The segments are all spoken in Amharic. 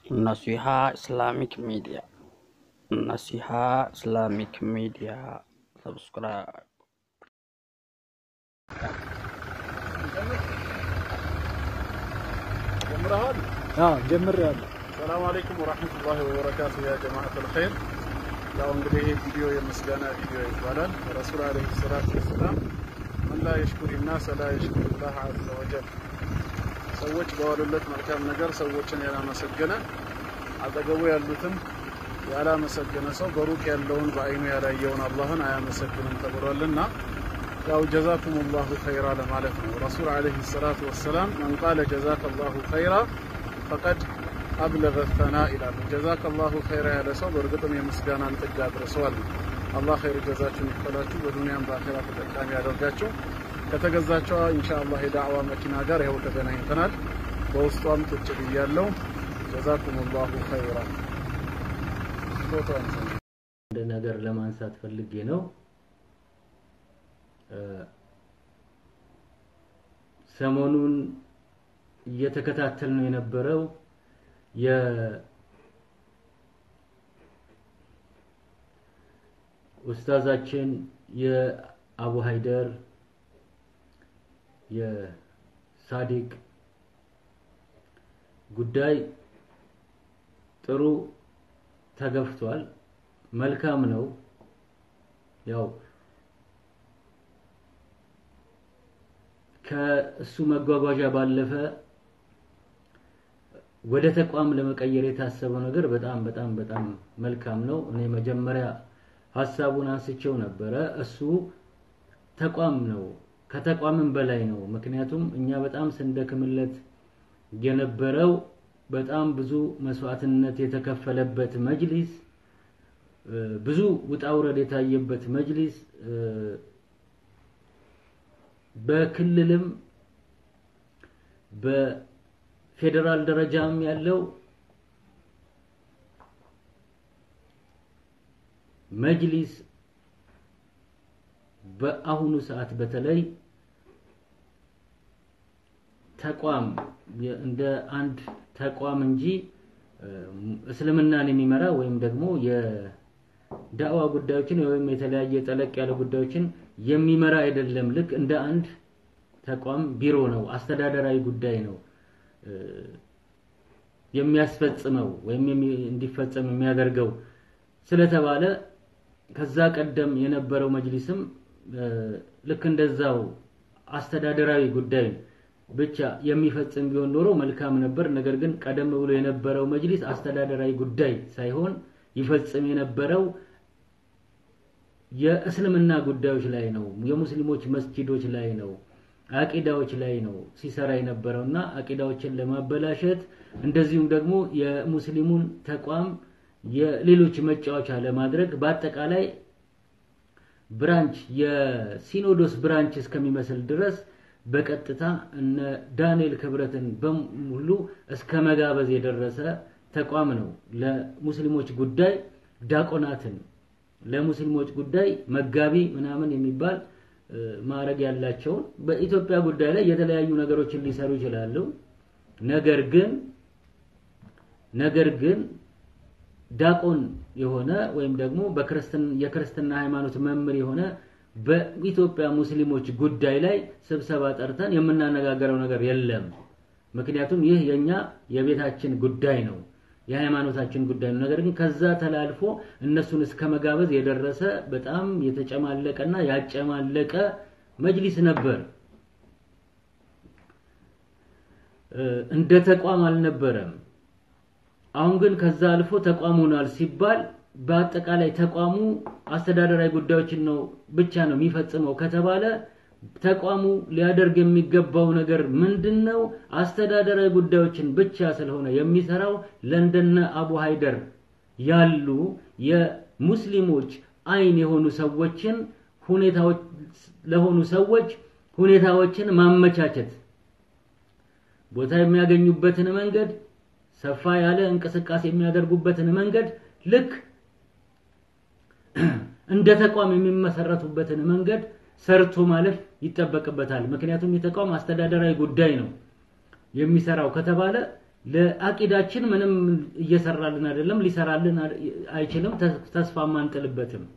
Naseeha Islamic media Naseeha Islamic media subscribe ጀምረሃል? ጀምሬያለሁ። ሰላም አለይኩም ወራህመቱላሂ ወበረካቱ ያ ጀማዓተል ኸይር። ያው እንግዲህ ይህ ቪዲዮ የምስጋና ቪዲዮ ይባላል። ረሱል አለይሂ ሰላቱ ወሰላም መን ላ የሽኩሪ ናስ ላ የሽኩሪ ላህ አዘ ወጀል። ሰዎች በዋሉለት መልካም ነገር ሰዎችን ያላመሰገነ አጠገቡ ያሉትን ያላመሰገነ ሰው በሩቅ ያለውን በአይኑ ያላየውን አላህን አያመሰግንም ተብሏልና ያው ጀዛኩም ላሁ ኸይራ ለማለት ነው። ረሱል አለይሂ ሰላቱ ወሰላም መን ቃለ ጀዛከ ላሁ ኸይራ ፈቀድ አብለገ ተና ይላሉ። ጀዛከ ላሁ ኸይራ ያለ ሰው በእርግጥም የምስጋናን ጥግ አድርሰዋል። አላህ ኸይር ጀዛችሁን ይክፈላችሁ፣ በዱንያም በአኼራ ተጠቃሚ ያደርጋችሁ። ከተገዛቸዋ ኢንሻአላህ የዳዕዋ መኪና ጋር ይኸው ተገናኝተናል። በውስጧም ቁጭ ብያለሁ። ጀዛኩም ላሁ ኸይራ። ፎቶ አንሳ። አንድ ነገር ለማንሳት ፈልጌ ነው። ሰሞኑን እየተከታተል ነው የነበረው የኡስታዛችን የአቡ ሀይደር የሳዲቅ ጉዳይ ጥሩ ተገፍቷል። መልካም ነው። ያው ከእሱ መጓጓዣ ባለፈ ወደ ተቋም ለመቀየር የታሰበው ነገር በጣም በጣም በጣም መልካም ነው። እኔ መጀመሪያ ሀሳቡን አንስቼው ነበረ። እሱ ተቋም ነው፣ ከተቋምም በላይ ነው። ምክንያቱም እኛ በጣም ስንደክምለት የነበረው በጣም ብዙ መስዋዕትነት የተከፈለበት መጅሊስ፣ ብዙ ውጣ ውረድ የታየበት መጅሊስ በክልልም በፌዴራል ደረጃም ያለው መጅሊስ በአሁኑ ሰዓት በተለይ ተቋም እንደ አንድ ተቋም እንጂ እስልምናን የሚመራ ወይም ደግሞ የዳዕዋ ጉዳዮችን ወይም የተለያየ ጠለቅ ያለ ጉዳዮችን የሚመራ አይደለም። ልክ እንደ አንድ ተቋም ቢሮ ነው፣ አስተዳደራዊ ጉዳይ ነው የሚያስፈጽመው ወይም እንዲፈጸም የሚያደርገው ስለተባለ ከዛ ቀደም የነበረው መጅሊስም ልክ እንደዛው አስተዳደራዊ ጉዳይ ብቻ የሚፈጽም ቢሆን ኖሮ መልካም ነበር። ነገር ግን ቀደም ብሎ የነበረው መጅሊስ አስተዳደራዊ ጉዳይ ሳይሆን ይፈጽም የነበረው የእስልምና ጉዳዮች ላይ ነው፣ የሙስሊሞች መስጂዶች ላይ ነው፣ አቂዳዎች ላይ ነው ሲሰራ የነበረውና አቂዳዎችን ለማበላሸት እንደዚሁም ደግሞ የሙስሊሙን ተቋም የሌሎች መጫወቻ ለማድረግ በአጠቃላይ ብራንች የሲኖዶስ ብራንች እስከሚመስል ድረስ በቀጥታ እነ ዳንኤል ክብረትን በሙሉ እስከ መጋበዝ የደረሰ ተቋም ነው። ለሙስሊሞች ጉዳይ ዳቆናትን ለሙስሊሞች ጉዳይ መጋቢ ምናምን የሚባል ማዕረግ ያላቸውን በኢትዮጵያ ጉዳይ ላይ የተለያዩ ነገሮችን ሊሰሩ ይችላሉ። ነገር ግን ነገር ግን ዳቆን የሆነ ወይም ደግሞ የክርስትና ሃይማኖት መምህር የሆነ በኢትዮጵያ ሙስሊሞች ጉዳይ ላይ ስብሰባ ጠርተን የምናነጋገረው ነገር የለም። ምክንያቱም ይህ የኛ የቤታችን ጉዳይ ነው፣ የሃይማኖታችን ጉዳይ ነው። ነገር ግን ከዛ ተላልፎ እነሱን እስከ መጋበዝ የደረሰ በጣም የተጨማለቀና ያጨማለቀ መጅሊስ ነበር። እንደ ተቋም አልነበረም። አሁን ግን ከዛ አልፎ ተቋም ሆኗል ሲባል በአጠቃላይ ተቋሙ አስተዳደራዊ ጉዳዮችን ነው ብቻ ነው የሚፈጽመው ከተባለ ተቋሙ ሊያደርግ የሚገባው ነገር ምንድን ነው? አስተዳደራዊ ጉዳዮችን ብቻ ስለሆነ የሚሰራው ለንደነ አቡ ሀይደር ያሉ የሙስሊሞች አይን የሆኑ ሰዎችን ሁኔታዎች ለሆኑ ሰዎች ሁኔታዎችን ማመቻቸት ቦታ የሚያገኙበትን መንገድ ሰፋ ያለ እንቅስቃሴ የሚያደርጉበትን መንገድ ልክ እንደ ተቋም የሚመሰረቱበትን መንገድ ሰርቶ ማለፍ ይጠበቅበታል። ምክንያቱም የተቋም አስተዳደራዊ ጉዳይ ነው የሚሰራው ከተባለ ለአቂዳችን ምንም እየሰራልን አይደለም፣ ሊሰራልን አይችልም፣ ተስፋ አንጥልበትም።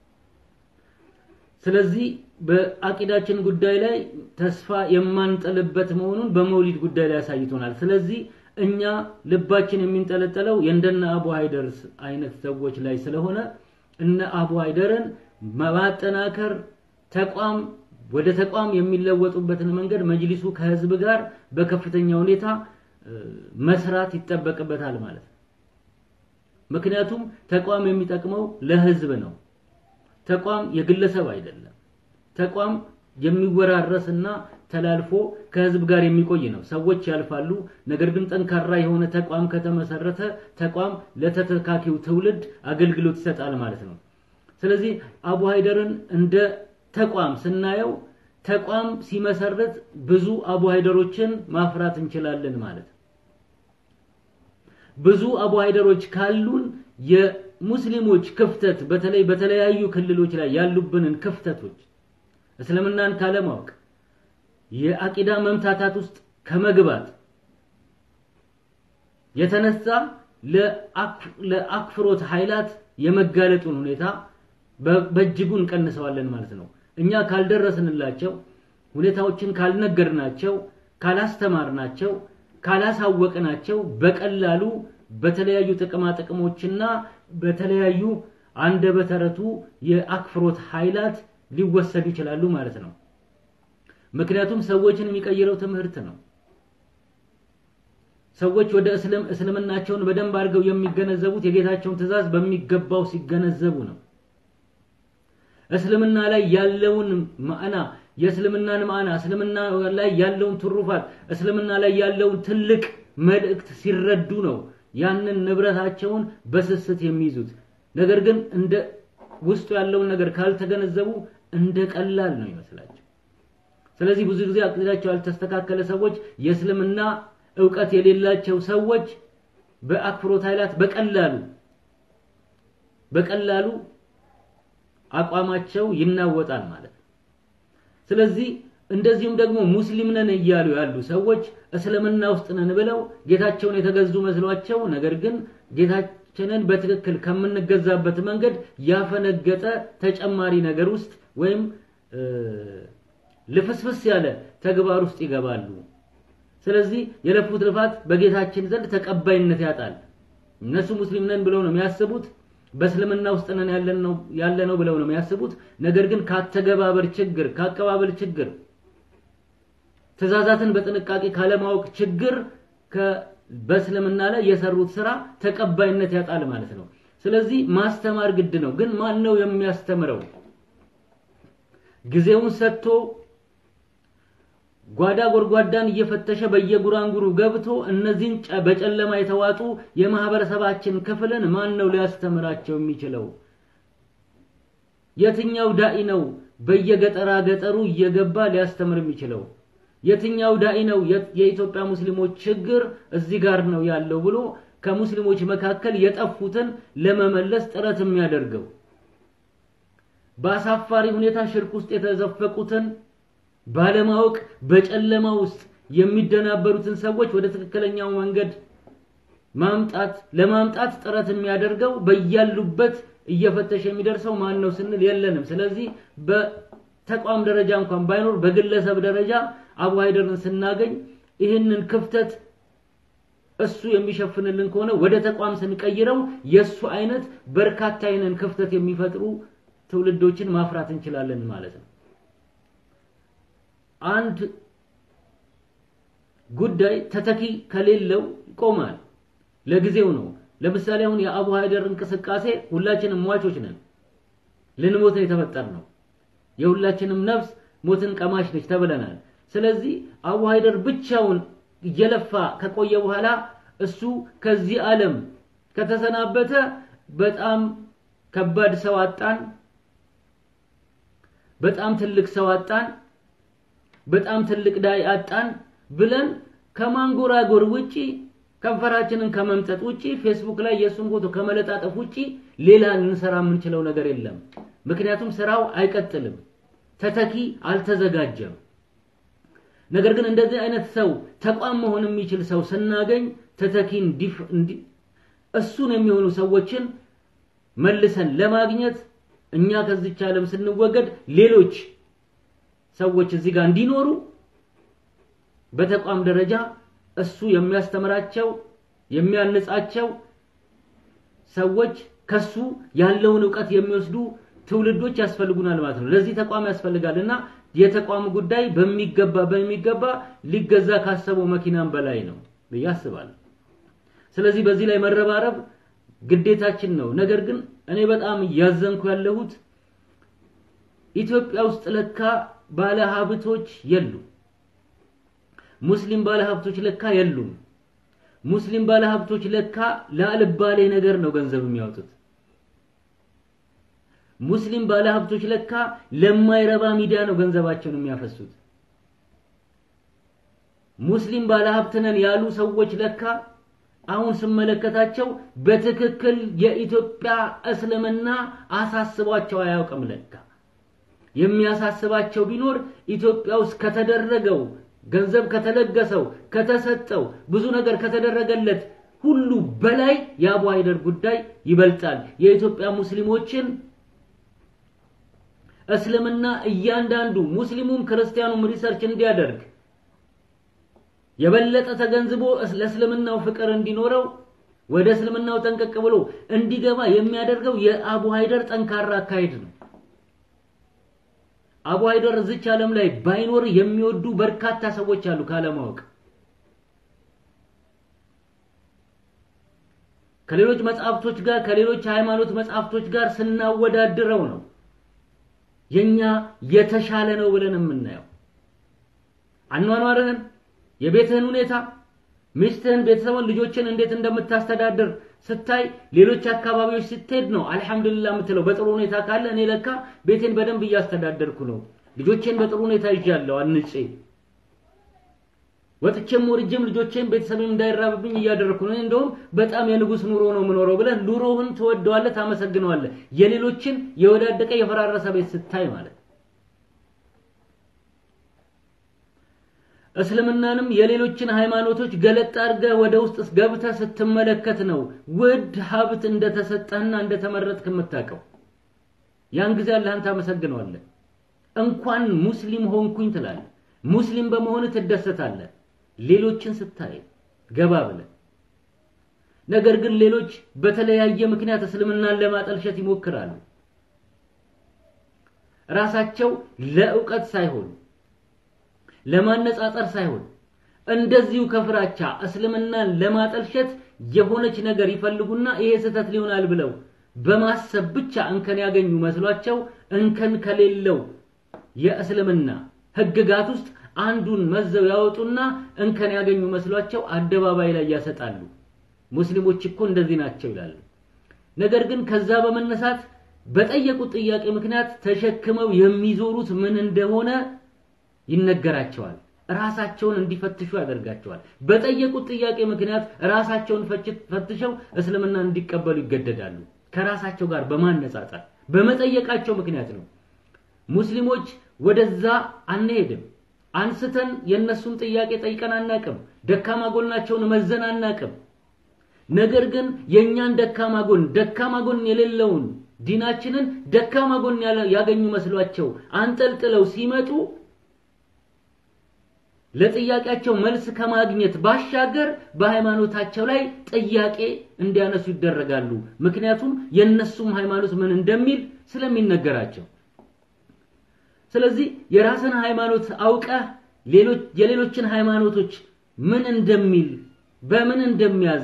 ስለዚህ በአቂዳችን ጉዳይ ላይ ተስፋ የማንጥልበት መሆኑን በመውሊድ ጉዳይ ላይ አሳይቶናል። ስለዚህ እኛ ልባችን የሚንጠለጠለው የእንደነ አቡ ሃይደርስ አይነት ሰዎች ላይ ስለሆነ እነ አቡ ሃይደርን ማጠናከር ተቋም ወደ ተቋም የሚለወጡበትን መንገድ መጅሊሱ ከህዝብ ጋር በከፍተኛ ሁኔታ መስራት ይጠበቅበታል ማለት ነው። ምክንያቱም ተቋም የሚጠቅመው ለህዝብ ነው። ተቋም የግለሰብ አይደለም። ተቋም የሚወራረስና ተላልፎ ከህዝብ ጋር የሚቆይ ነው። ሰዎች ያልፋሉ። ነገር ግን ጠንካራ የሆነ ተቋም ከተመሰረተ ተቋም ለተተካኪው ትውልድ አገልግሎት ይሰጣል ማለት ነው። ስለዚህ አቡ ሃይደርን እንደ ተቋም ስናየው ተቋም ሲመሰርት ብዙ አቡ ሃይደሮችን ማፍራት እንችላለን ማለት ነው። ብዙ አቡ ሃይደሮች ካሉን የሙስሊሞች ክፍተት በተለይ በተለያዩ ክልሎች ላይ ያሉብንን ክፍተቶች እስልምናን ካለማወቅ የአቂዳ መምታታት ውስጥ ከመግባት የተነሳ ለአክፍሮት ኃይላት የመጋለጡን ሁኔታ በእጅጉ እንቀንሰዋለን ማለት ነው። እኛ ካልደረስንላቸው፣ ሁኔታዎችን ካልነገርናቸው፣ ካላስተማርናቸው፣ ካላሳወቅናቸው በቀላሉ በተለያዩ ጥቅማ ጥቅሞችና በተለያዩ አንደበተ ርቱዕ የአክፍሮት ኃይላት ሊወሰዱ ይችላሉ ማለት ነው። ምክንያቱም ሰዎችን የሚቀይረው ትምህርት ነው። ሰዎች ወደ እስልም እስልምናቸውን በደንብ አድርገው የሚገነዘቡት የጌታቸውን ትእዛዝ በሚገባው ሲገነዘቡ ነው። እስልምና ላይ ያለውን ማዕና የእስልምናን ማዕና እስልምና ላይ ያለውን ትሩፋት እስልምና ላይ ያለውን ትልቅ መልእክት ሲረዱ ነው ያንን ንብረታቸውን በስስት የሚይዙት። ነገር ግን እንደ ውስጡ ያለውን ነገር ካልተገነዘቡ እንደ ቀላል ነው ይመስላቸው። ስለዚህ ብዙ ጊዜ አቂዳቸው ያልተስተካከለ ሰዎች፣ የእስልምና እውቀት የሌላቸው ሰዎች በአክፍሮት ኃይላት በቀላሉ በቀላሉ አቋማቸው ይናወጣል ማለት ነው። ስለዚህ እንደዚሁም ደግሞ ሙስሊም ነን እያሉ ያሉ ሰዎች እስልምና ውስጥ ነን ብለው ጌታቸውን የተገዙ መስሏቸው ነገር ግን ጌታችንን በትክክል ከምንገዛበት መንገድ ያፈነገጠ ተጨማሪ ነገር ውስጥ ወይም ልፍስፍስ ያለ ተግባር ውስጥ ይገባሉ። ስለዚህ የለፉት ልፋት በጌታችን ዘንድ ተቀባይነት ያጣል። እነሱ ሙስሊም ነን ብለው ነው የሚያስቡት። በእስልምና ውስጥ ነን ያለ ነው ብለው ነው የሚያስቡት። ነገር ግን ካተገባበር ችግር፣ ካቀባበል ችግር፣ ትእዛዛትን በጥንቃቄ ካለማወቅ ችግር በእስልምና ላይ የሰሩት ስራ ተቀባይነት ያጣል ማለት ነው። ስለዚህ ማስተማር ግድ ነው። ግን ማን ነው የሚያስተምረው? ጊዜውን ሰጥቶ ጓዳ ጎድጓዳን እየፈተሸ በየጉራንጉሩ ገብቶ እነዚህን በጨለማ የተዋጡ የማህበረሰባችን ክፍልን ማን ነው ሊያስተምራቸው የሚችለው? የትኛው ዳኢ ነው በየገጠራ ገጠሩ እየገባ ሊያስተምር የሚችለው? የትኛው ዳኢ ነው የኢትዮጵያ ሙስሊሞች ችግር እዚህ ጋር ነው ያለው ብሎ ከሙስሊሞች መካከል የጠፉትን ለመመለስ ጥረት የሚያደርገው? በአሳፋሪ ሁኔታ ሽርክ ውስጥ የተዘፈቁትን ባለማወቅ በጨለማ ውስጥ የሚደናበሩትን ሰዎች ወደ ትክክለኛው መንገድ ማምጣት ለማምጣት ጥረት የሚያደርገው በያሉበት እየፈተሸ የሚደርሰው ማን ነው ስንል የለንም። ስለዚህ በተቋም ደረጃ እንኳን ባይኖር በግለሰብ ደረጃ አቡ ሃይደርን ስናገኝ ይህንን ክፍተት እሱ የሚሸፍንልን ከሆነ ወደ ተቋም ስንቀይረው የሱ አይነት በርካታ አይነን ክፍተት የሚፈጥሩ ትውልዶችን ማፍራት እንችላለን ማለት ነው። አንድ ጉዳይ ተተኪ ከሌለው ይቆማል። ለጊዜው ነው። ለምሳሌ አሁን የአቡ ሃይደር እንቅስቃሴ ሁላችንም ሟቾች ነን። ልንሞት ነው የተፈጠርነው። የሁላችንም ነፍስ ሞትን ቀማሽ ነች ተብለናል። ስለዚህ አቡ ሃይደር ብቻውን እየለፋ ከቆየ በኋላ እሱ ከዚህ ዓለም ከተሰናበተ በጣም ከባድ ሰው አጣን፣ በጣም ትልቅ ሰው አጣን፣ በጣም ትልቅ ዳይ አጣን ብለን ከማንጎራጎር ውጪ ከንፈራችንን ከመምጠጥ ውጪ ፌስቡክ ላይ የእሱን ፎቶ ከመለጣጠፍ ውጪ ሌላ ልንሰራ የምንችለው ነገር የለም። ምክንያቱም ስራው አይቀጥልም፣ ተተኪ አልተዘጋጀም። ነገር ግን እንደዚህ አይነት ሰው ተቋም መሆን የሚችል ሰው ስናገኝ ተተኪ እሱን የሚሆኑ ሰዎችን መልሰን ለማግኘት እኛ ከዚች ዓለም ስንወገድ ሌሎች ሰዎች እዚህ ጋር እንዲኖሩ በተቋም ደረጃ እሱ የሚያስተምራቸው የሚያንጻቸው ሰዎች ከሱ ያለውን እውቀት የሚወስዱ ትውልዶች ያስፈልጉናል ማለት ነው። ለዚህ ተቋም ያስፈልጋልና የተቋም ጉዳይ በሚገባ በሚገባ ሊገዛ ካሰበው መኪናም በላይ ነው ብዬ አስባለሁ። ስለዚህ በዚህ ላይ መረባረብ ግዴታችን ነው። ነገር ግን እኔ በጣም እያዘንኩ ያለሁት ኢትዮጵያ ውስጥ ለካ ባለ ሀብቶች የሉም። ሙስሊም ባለ ሀብቶች ለካ የሉም። ሙስሊም ባለ ሀብቶች ለካ ለአልባሌ ነገር ነው ገንዘብ የሚያወጡት። ሙስሊም ባለ ሀብቶች ለካ ለማይረባ ሚዲያ ነው ገንዘባቸውን የሚያፈሱት። ሙስሊም ባለ ሀብት ነን ያሉ ሰዎች ለካ አሁን ስመለከታቸው በትክክል የኢትዮጵያ እስልምና አሳስቧቸው አያውቅም። ለካ የሚያሳስባቸው ቢኖር ኢትዮጵያ ውስጥ ከተደረገው ገንዘብ ከተለገሰው ከተሰጠው ብዙ ነገር ከተደረገለት ሁሉ በላይ የአቡ ሀይደር ጉዳይ ይበልጣል። የኢትዮጵያ ሙስሊሞችን እስልምና እያንዳንዱ ሙስሊሙም ክርስቲያኑም ሪሰርች እንዲያደርግ የበለጠ ተገንዝቦ ለእስልምናው ፍቅር እንዲኖረው ወደ እስልምናው ጠንቀቅ ብሎ እንዲገባ የሚያደርገው የአቡ ሀይደር ጠንካራ አካሄድ ነው። አቡ ሀይደር እዚች ዓለም ላይ ባይኖር የሚወዱ በርካታ ሰዎች አሉ ካለማወቅ። ከሌሎች መጽሐፍቶች ጋር ከሌሎች ሃይማኖት መጽሐፍቶች ጋር ስናወዳድረው ነው የኛ የተሻለ ነው ብለን የምናየው። አኗኗርህን፣ የቤትህን ሁኔታ፣ ሚስትህን፣ ቤተሰብን፣ ልጆችን እንዴት እንደምታስተዳድር ስታይ ሌሎች አካባቢዎች ስትሄድ ነው አልሐምዱሊላህ የምትለው። በጥሩ ሁኔታ ካለ እኔ ለካ ቤቴን በደንብ እያስተዳደርኩ ነው፣ ልጆቼን በጥሩ ሁኔታ ይዣለሁ አንጬ ወጥቼም ወርጄም ልጆቼን ቤተሰብም እንዳይራብብኝ እያደረኩ ነው። እንደውም በጣም የንጉስ ኑሮ ነው የምኖረው ብለህ ኑሮህን ትወደዋለህ፣ ታመሰግነዋለህ። የሌሎችን የወዳደቀ የፈራረሰ ቤት ስታይ ማለት እስልምናንም የሌሎችን ሃይማኖቶች ገለጥ አድርገህ ወደ ውስጥ ገብተህ ስትመለከት ነው ውድ ሀብት እንደተሰጠህና እንደተመረጥክ የምታውቀው። ያን ጊዜ አላህን ታመሰግነዋለህ። እንኳን ሙስሊም ሆንኩኝ ትላለህ። ሙስሊም በመሆን ትደሰታለህ። ሌሎችን ስታይ ገባ ብለህ ነገር ግን ሌሎች በተለያየ ምክንያት እስልምናን ለማጠልሸት ይሞክራሉ። ራሳቸው ለእውቀት ሳይሆን ለማነጻጸር ሳይሆን እንደዚሁ ከፍራቻ እስልምናን ለማጠልሸት የሆነች ነገር ይፈልጉና ይሄ ስህተት ሊሆናል ብለው በማሰብ ብቻ እንከን ያገኙ መስሏቸው እንከን ከሌለው የእስልምና ህግጋት ውስጥ አንዱን መዘው ያወጡና እንከን ያገኙ መስሏቸው አደባባይ ላይ ያሰጣሉ። ሙስሊሞች እኮ እንደዚህ ናቸው ይላሉ። ነገር ግን ከዛ በመነሳት በጠየቁት ጥያቄ ምክንያት ተሸክመው የሚዞሩት ምን እንደሆነ ይነገራቸዋል። ራሳቸውን እንዲፈትሹ ያደርጋቸዋል። በጠየቁት ጥያቄ ምክንያት ራሳቸውን ፈትሸው እስልምና እንዲቀበሉ ይገደዳሉ። ከራሳቸው ጋር በማነጻጸር በመጠየቃቸው ምክንያት ነው። ሙስሊሞች ወደዛ አንሄድም። አንስተን የነሱን ጥያቄ ጠይቀን አናቅም። ደካማ ጎናቸውን መዘን አናቅም። ነገር ግን የኛን ደካማ ጎን ደካማ ጎን የሌለውን ዲናችንን ደካማ ጎን ያገኙ መስሏቸው አንጠልጥለው ሲመጡ ለጥያቄያቸው መልስ ከማግኘት ባሻገር በሃይማኖታቸው ላይ ጥያቄ እንዲያነሱ ይደረጋሉ። ምክንያቱም የነሱም ሃይማኖት ምን እንደሚል ስለሚነገራቸው። ስለዚህ የራስን ሃይማኖት አውቀህ ሌሎች የሌሎችን ሃይማኖቶች ምን እንደሚል በምን እንደሚያዝ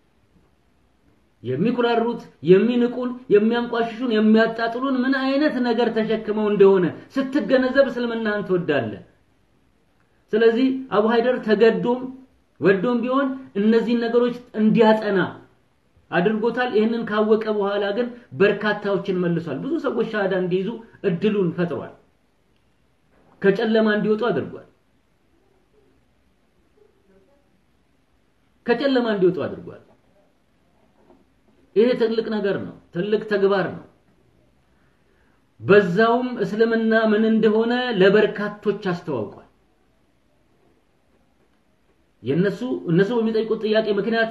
የሚኩራሩት፣ የሚንቁን፣ የሚያንቋሽሹን፣ የሚያጣጥሉን ምን አይነት ነገር ተሸክመው እንደሆነ ስትገነዘብ እስልምናን ትወዳለህ። ስለዚህ አቡ ሀይደር ተገዶም ወዶም ቢሆን እነዚህን ነገሮች እንዲያጠና አድርጎታል። ይህንን ካወቀ በኋላ ግን በርካታዎችን መልሷል። ብዙ ሰዎች ሻሃዳ እንዲይዙ እድሉን ፈጥሯል። ከጨለማ እንዲወጡ አድርጓል። ከጨለማ እንዲወጡ አድርጓል። ይሄ ትልቅ ነገር ነው። ትልቅ ተግባር ነው። በዛውም እስልምና ምን እንደሆነ ለበርካቶች አስተዋውቋል። የነሱ እነሱ በሚጠይቁት ጥያቄ ምክንያት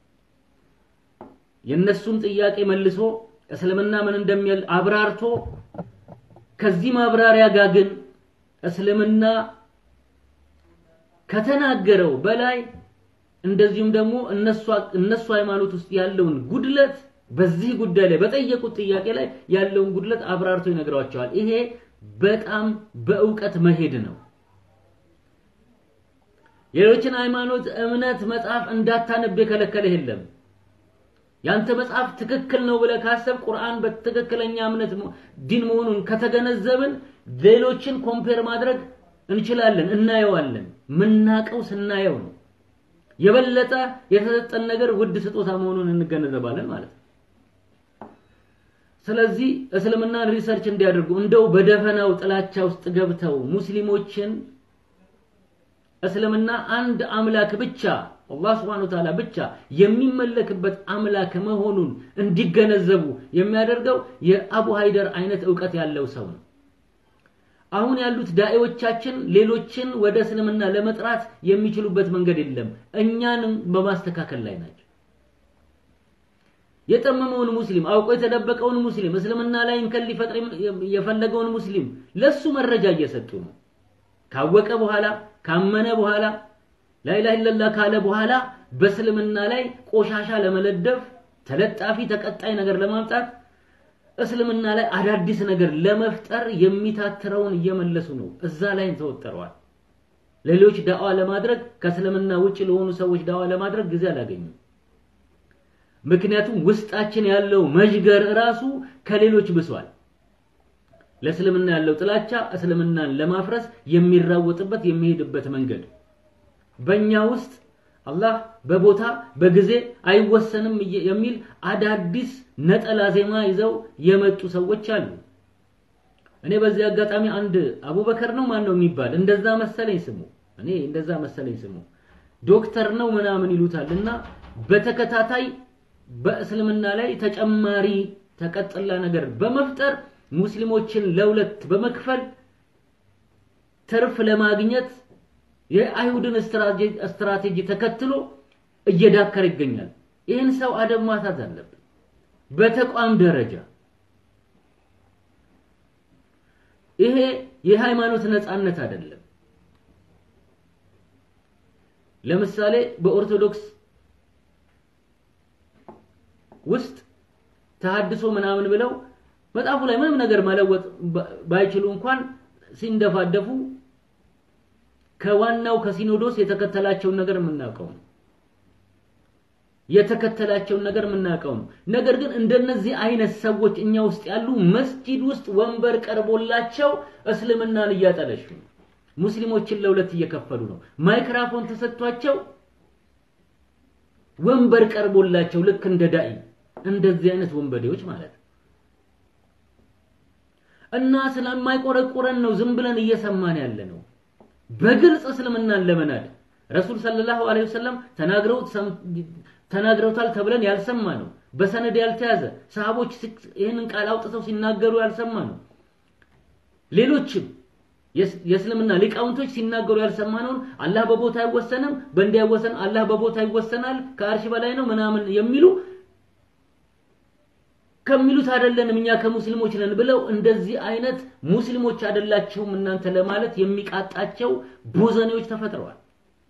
የነሱን ጥያቄ መልሶ እስልምና ምን እንደሚል አብራርቶ ከዚህ ማብራሪያ ጋር ግን እስልምና ከተናገረው በላይ እንደዚሁም ደግሞ እነሱ እነሱ ሃይማኖት ውስጥ ያለውን ጉድለት በዚህ ጉዳይ ላይ በጠየቁት ጥያቄ ላይ ያለውን ጉድለት አብራርቶ ይነግሯቸዋል። ይሄ በጣም በእውቀት መሄድ ነው። የሌሎችን ሃይማኖት እምነት መጽሐፍ እንዳታነብ የከለከለ የለም። ያንተ መጽሐፍ ትክክል ነው ብለህ ካሰብ ቁርአን በትክክለኛ እምነት ዲን መሆኑን ከተገነዘብን ሌሎችን ኮምፔር ማድረግ እንችላለን፣ እናየዋለን። ምናቀው ስናየው ነው። የበለጠ የተሰጠን ነገር ውድ ስጦታ መሆኑን እንገነዘባለን ማለት ነው። ስለዚህ እስልምናን ሪሰርች እንዲያደርጉ እንደው በደፈናው ጥላቻ ውስጥ ገብተው ሙስሊሞችን እስልምና አንድ አምላክ ብቻ አላህ Subhanahu Wa Ta'ala ብቻ የሚመለክበት አምላክ መሆኑን እንዲገነዘቡ የሚያደርገው የአቡ ሃይደር አይነት ዕውቀት ያለው ሰው ነው። አሁን ያሉት ዳዒዎቻችን ሌሎችን ወደ እስልምና ለመጥራት የሚችሉበት መንገድ የለም። እኛንም በማስተካከል ላይ ናቸው። የጠመመውን ሙስሊም አውቆ የተደበቀውን ሙስሊም እስልምና ላይ እንከን ሊፈጥር የፈለገውን ሙስሊም ለሱ መረጃ እየሰጡ ነው። ካወቀ በኋላ ካመነ በኋላ ላኢላሃ ኢለላህ ካለ በኋላ በእስልምና ላይ ቆሻሻ ለመለደፍ ተለጣፊ ተቀጣይ ነገር ለማምጣት እስልምና ላይ አዳዲስ ነገር ለመፍጠር የሚታትረውን እየመለሱ ነው። እዛ ላይ ተወጠረዋል። ሌሎች ዳዋ ለማድረግ ከእስልምና ውጭ ለሆኑ ሰዎች ዳዋ ለማድረግ ጊዜ አላገኙም። ምክንያቱም ውስጣችን ያለው መዥገር ራሱ ከሌሎች ብሷል። ለእስልምና ያለው ጥላቻ እስልምናን ለማፍረስ የሚራወጥበት የሚሄድበት መንገድ በእኛ ውስጥ አላህ በቦታ በጊዜ አይወሰንም የሚል አዳዲስ ነጠላ ዜማ ይዘው የመጡ ሰዎች አሉ። እኔ በዚህ አጋጣሚ አንድ አቡበከር ነው ማን ነው የሚባል እንደዛ መሰለኝ ስሙ፣ እኔ እንደዛ መሰለኝ ስሙ ዶክተር ነው ምናምን ይሉታል እና በተከታታይ በእስልምና ላይ ተጨማሪ ተቀጥላ ነገር በመፍጠር ሙስሊሞችን ለሁለት በመክፈል ትርፍ ለማግኘት የአይሁድን ስትራቴጂ ተከትሎ እየዳከረ ይገኛል። ይህን ሰው አደብ ማታት አለብን። በተቋም ደረጃ ይሄ የሃይማኖት ነፃነት አይደለም። ለምሳሌ በኦርቶዶክስ ውስጥ ተሐድሶ ምናምን ብለው መጽሐፉ ላይ ምንም ነገር መለወጥ ባይችሉ እንኳን ሲንደፋደፉ ከዋናው ከሲኖዶስ የተከተላቸውን ነገር የምናውቀው ነው። የተከተላቸውን ነገር የምናውቀው ነው። ነገር ግን እንደነዚህ አይነት ሰዎች እኛ ውስጥ ያሉ መስጂድ ውስጥ ወንበር ቀርቦላቸው እስልምናን እያጠለሹ ነው። ሙስሊሞችን ለሁለት እየከፈሉ ነው። ማይክራፎን ተሰጥቷቸው ወንበር ቀርቦላቸው ልክ እንደ ዳኢ እንደዚህ አይነት ወንበዴዎች ማለት ነው። እና ስለማይቆረቆረን ነው ዝም ብለን እየሰማን ያለ ነው። በግልጽ እስልምናን ለመናድ ረሱል ሰለላሁ ዐለይሂ ወሰለም ተናግረው ተናግረውታል ተብለን ያልሰማ ነው። በሰነድ ያልተያዘ ሰሃቦች ይህንን ቃል አውጥተው ሲናገሩ ያልሰማ ነው። ሌሎችም የእስልምና ሊቃውንቶች ሲናገሩ ያልሰማነውን አላህ በቦታ አይወሰንም፣ በእንዲህ አይወሰን፣ አላህ በቦታ ይወሰናል፣ ከአርሽ በላይ ነው ምናምን የሚሉ ከሚሉት አይደለንም እኛ ከሙስሊሞች ነን ብለው እንደዚህ አይነት ሙስሊሞች አይደላችሁም እናንተ ለማለት የሚቃጣቸው ቦዘኔዎች ተፈጥረዋል።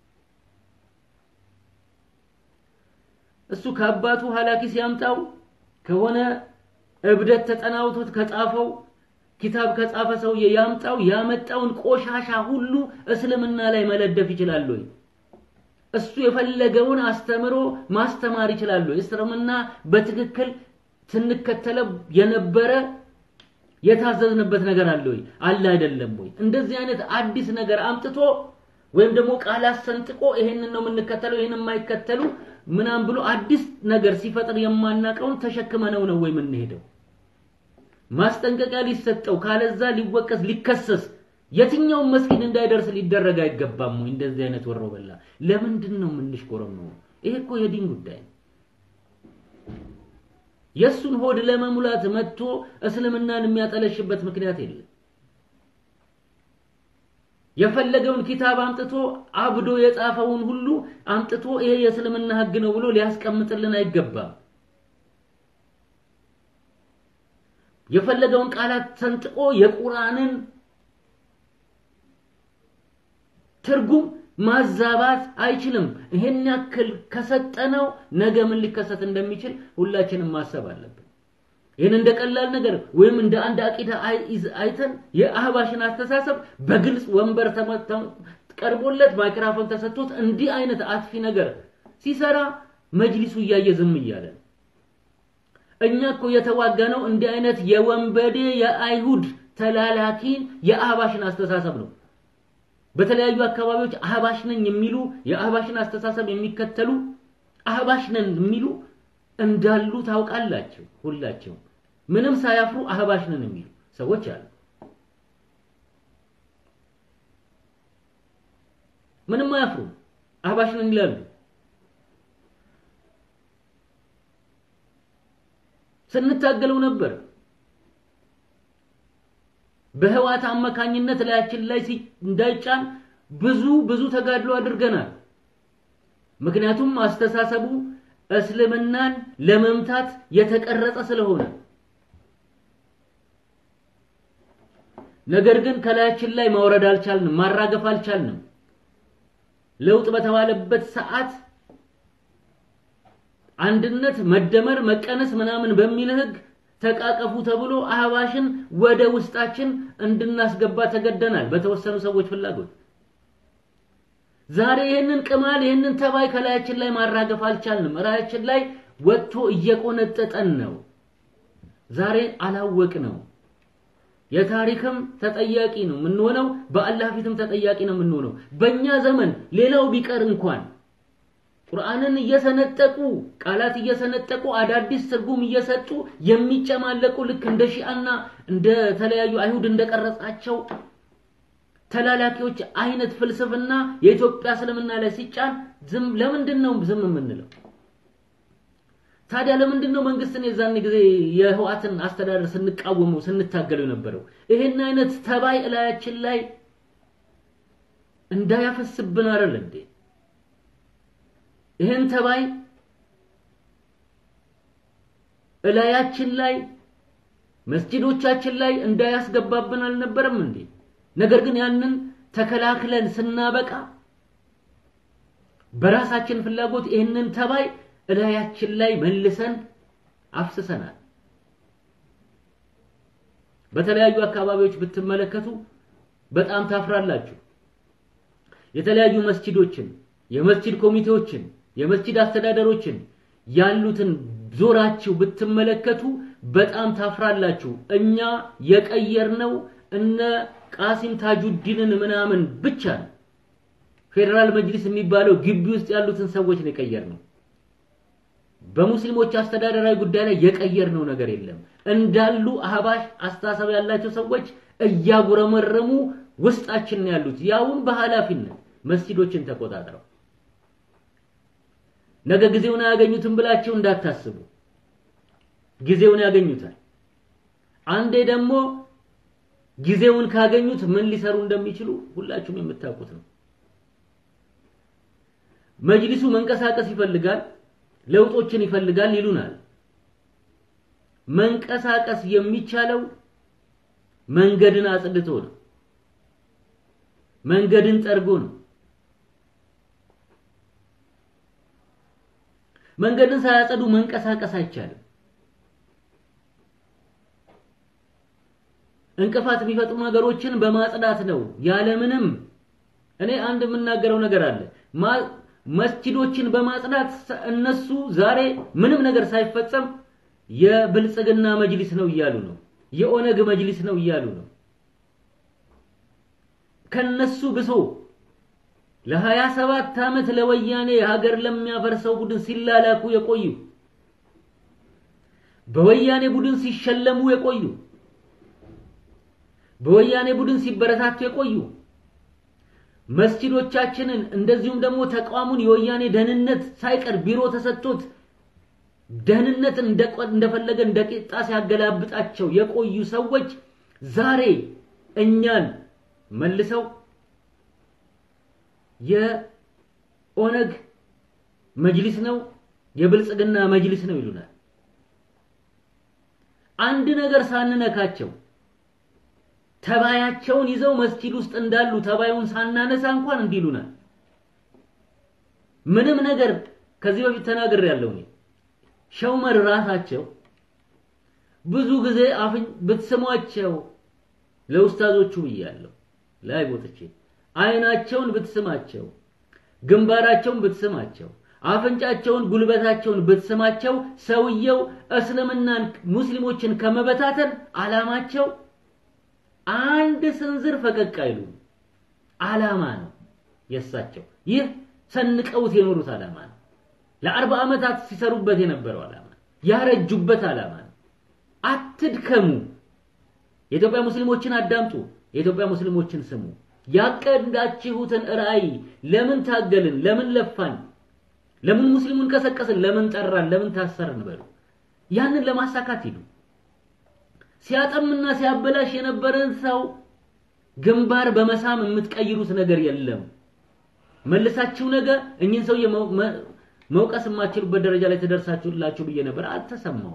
እሱ ከአባቱ ሀላኪ ሲያምጣው ከሆነ እብደት ተጠናውቶት ከጻፈው ኪታብ ከጻፈ ሰውዬ ያምጣው ያመጣውን ቆሻሻ ሁሉ እስልምና ላይ መለደፍ ይችላል ወይ? እሱ የፈለገውን አስተምሮ ማስተማር ይችላል ወይ? እስልምና በትክክል ስንከተለው የነበረ የታዘዝንበት ነገር አለ ወይ? አለ አይደለም ወይ? እንደዚህ አይነት አዲስ ነገር አምጥቶ ወይም ደግሞ ቃላት ሰንጥቆ ይሄንን ነው የምንከተለው ይሄንን የማይከተሉ ምናም ብሎ አዲስ ነገር ሲፈጥር የማናቀውን ተሸክመነው ነው ወይ የምንሄደው? ማስጠንቀቂያ ሊሰጠው ካለዛ ሊወቀስ ሊከሰስ የትኛውም መስጊድ እንዳይደርስ ሊደረግ አይገባም ወይ? እንደዚህ አይነት ወሮ በላ ለምንድን ነው የምንሽኮረመው? ይሄ እኮ የዲን ጉዳይ ነው። የሱን ሆድ ለመሙላት መጥቶ እስልምናን የሚያጠለሽበት ምክንያት የለም። የፈለገውን ኪታብ አምጥቶ አብዶ የጻፈውን ሁሉ አምጥቶ ይሄ የእስልምና ህግ ነው ብሎ ሊያስቀምጥልን አይገባም። የፈለገውን ቃላት ሰንጥቆ የቁርአንን ትርጉም ማዛባት አይችልም። ይሄን ያክል ከሰጠነው ነገ ምን ሊከሰት እንደሚችል ሁላችንም ማሰብ አለብን። ይህን እንደ ቀላል ነገር ወይም እንደ አንድ አቂዳ አይተን የአህባሽን አስተሳሰብ በግልጽ ወንበር ቀርቦለት ማይክራፎን ተሰጥቶት እንዲህ አይነት አጥፊ ነገር ሲሰራ መጅሊሱ እያየ ዝም እያለ እኛ እኮ የተዋጋነው እንዲህ አይነት የወንበዴ የአይሁድ ተላላኪ የአህባሽን አስተሳሰብ ነው። በተለያዩ አካባቢዎች አህባሽ ነኝ የሚሉ የአህባሽን አስተሳሰብ የሚከተሉ አህባሽ ነን የሚሉ እንዳሉ ታውቃላችሁ። ሁላቸው ምንም ሳያፍሩ አህባሽ ነን የሚሉ ሰዎች አሉ። ምንም አያፍሩ አህባሽ ነን ይላሉ። ስንታገለው ነበር። በህዋት አማካኝነት ላያችን ላይ እንዳይጫን ብዙ ብዙ ተጋድሎ አድርገናል። ምክንያቱም አስተሳሰቡ እስልምናን ለመምታት የተቀረጸ ስለሆነ ነገር ግን ከላያችን ላይ ማውረድ አልቻልንም፣ ማራገፍ አልቻልንም። ለውጥ በተባለበት ሰዓት አንድነት፣ መደመር፣ መቀነስ ምናምን በሚል ህግ ተቃቀፉ ተብሎ አህባሽን ወደ ውስጣችን እንድናስገባ ተገደናል በተወሰኑ ሰዎች ፍላጎት። ዛሬ ይህንን ቅማል ይህንን ተባይ ከላያችን ላይ ማራገፍ አልቻልንም። ራያችን ላይ ወጥቶ እየቆነጠጠን ነው። ዛሬ አላወቅ ነው። የታሪክም ተጠያቂ ነው የምንሆነው፣ በአላህ ፊትም ተጠያቂ ነው የምንሆነው። በእኛ ዘመን ሌላው ቢቀር እንኳን ቁርአንን እየሰነጠቁ ቃላት እየሰነጠቁ አዳዲስ ትርጉም እየሰጡ የሚጨማለቁ ልክ እንደ ሺአና እንደ ተለያዩ አይሁድ እንደቀረጻቸው ተላላኪዎች አይነት ፍልስፍና የኢትዮጵያ እስልምና ላይ ሲጫን ዝም ለምንድን ነው ዝም የምንለው? ታዲያ ለምንድን ነው መንግስትን የዛን ጊዜ የህዋትን አስተዳደር ስንቃወመው ስንታገለው የነበረው? ይሄን አይነት ተባይ እላያችን ላይ እንዳያፈስብን አይደል እንዴ? ይህን ተባይ እላያችን ላይ መስጂዶቻችን ላይ እንዳያስገባብን አልነበረም እንዴ? ነገር ግን ያንን ተከላክለን ስናበቃ በራሳችን ፍላጎት ይህንን ተባይ እላያችን ላይ መልሰን አፍስሰናል። በተለያዩ አካባቢዎች ብትመለከቱ በጣም ታፍራላችሁ። የተለያዩ መስጂዶችን፣ የመስጂድ ኮሚቴዎችን፣ የመስጂድ አስተዳደሮችን ያሉትን ዞራችሁ ብትመለከቱ በጣም ታፍራላችሁ። እኛ የቀየርነው እነ ቃሲም ታጁዲንን ምናምን ብቻ ነው። ፌዴራል መጅሊስ የሚባለው ግቢ ውስጥ ያሉትን ሰዎች ነው የቀየርነው። በሙስሊሞች አስተዳደራዊ ጉዳይ ላይ የቀየርነው ነገር የለም። እንዳሉ አህባሽ አስተሳሰብ ያላቸው ሰዎች እያጉረመረሙ ውስጣችን ነው ያሉት። ያውን በኃላፊነት መስጂዶችን ተቆጣጥረው ነገ ጊዜውን አያገኙትም ብላችሁ እንዳታስቡ። ጊዜውን ያገኙታል። አንዴ ደግሞ ጊዜውን ካገኙት ምን ሊሰሩ እንደሚችሉ ሁላችሁም የምታውቁት ነው። መጅሊሱ መንቀሳቀስ ይፈልጋል፣ ለውጦችን ይፈልጋል ይሉናል። መንቀሳቀስ የሚቻለው መንገድን አጽድቶ ነው። መንገድን ጠርጎ ነው። መንገድን ሳያጸዱ መንቀሳቀስ አይቻልም። እንቅፋት የሚፈጥሩ ነገሮችን በማጽዳት ነው ያለምንም እኔ አንድ የምናገረው ነገር አለ። መስጂዶችን በማጽዳት እነሱ ዛሬ ምንም ነገር ሳይፈጸም የብልጽግና መጅሊስ ነው እያሉ ነው። የኦነግ መጅሊስ ነው እያሉ ነው። ከነሱ ብሶ ለሀያ ሰባት ዓመት ለወያኔ ሀገር ለሚያፈርሰው ቡድን ሲላላኩ የቆዩ በወያኔ ቡድን ሲሸለሙ የቆዩ በወያኔ ቡድን ሲበረታቱ የቆዩ መስጂዶቻችንን እንደዚሁም ደግሞ ተቋሙን የወያኔ ደህንነት ሳይቀር ቢሮ ተሰጥቶት ደህንነት እንደፈለገ እንደ ቂጣ ሲያገላብጣቸው የቆዩ ሰዎች ዛሬ እኛን መልሰው የኦነግ መጅሊስ ነው፣ የብልጽግና መጅሊስ ነው ይሉናል። አንድ ነገር ሳንነካቸው ተባያቸውን ይዘው መስጂድ ውስጥ እንዳሉ ተባዩን ሳናነሳ እንኳን እንዲህ ይሉናል። ምንም ነገር ከዚህ በፊት ተናግሬ ያለው እኔ ሸውመር ራሳቸው ብዙ ጊዜ አፍኝ ብትስሟቸው ለኡስታዞቹ ብያለሁ ላይ ቦጥቼ አይናቸውን ብትስማቸው ግንባራቸውን ብትስማቸው አፍንጫቸውን ጉልበታቸውን ብትስማቸው ሰውየው እስልምናን ሙስሊሞችን ከመበታተን አላማቸው አንድ ስንዝር ፈቀቅ አይሉ አላማ ነው የሳቸው ይህ ሰንቀውት የኖሩት አላማ ነው ለአርባ ዓመታት ሲሰሩበት የነበረው አላማ ያረጁበት አላማ ነው አትድከሙ የኢትዮጵያ ሙስሊሞችን አዳምጡ የኢትዮጵያ ሙስሊሞችን ስሙ ያቀዳችሁትን ራዕይ ለምን ታገልን ለምን ለፋን ለምን ሙስሊሙን ቀሰቀስን ለምን ጠራን ለምን ታሰርን በሉ ያንን ለማሳካት ሂዱ ሲያጠምና ሲያበላሽ የነበረን ሰው ግንባር በመሳም የምትቀይሩት ነገር የለም መልሳችሁ ነገ እኚህን ሰውዬ መውቀስ የማትችሉበት ደረጃ ላይ ትደርሳችሁላችሁ ብዬ ነበር አልተሰማው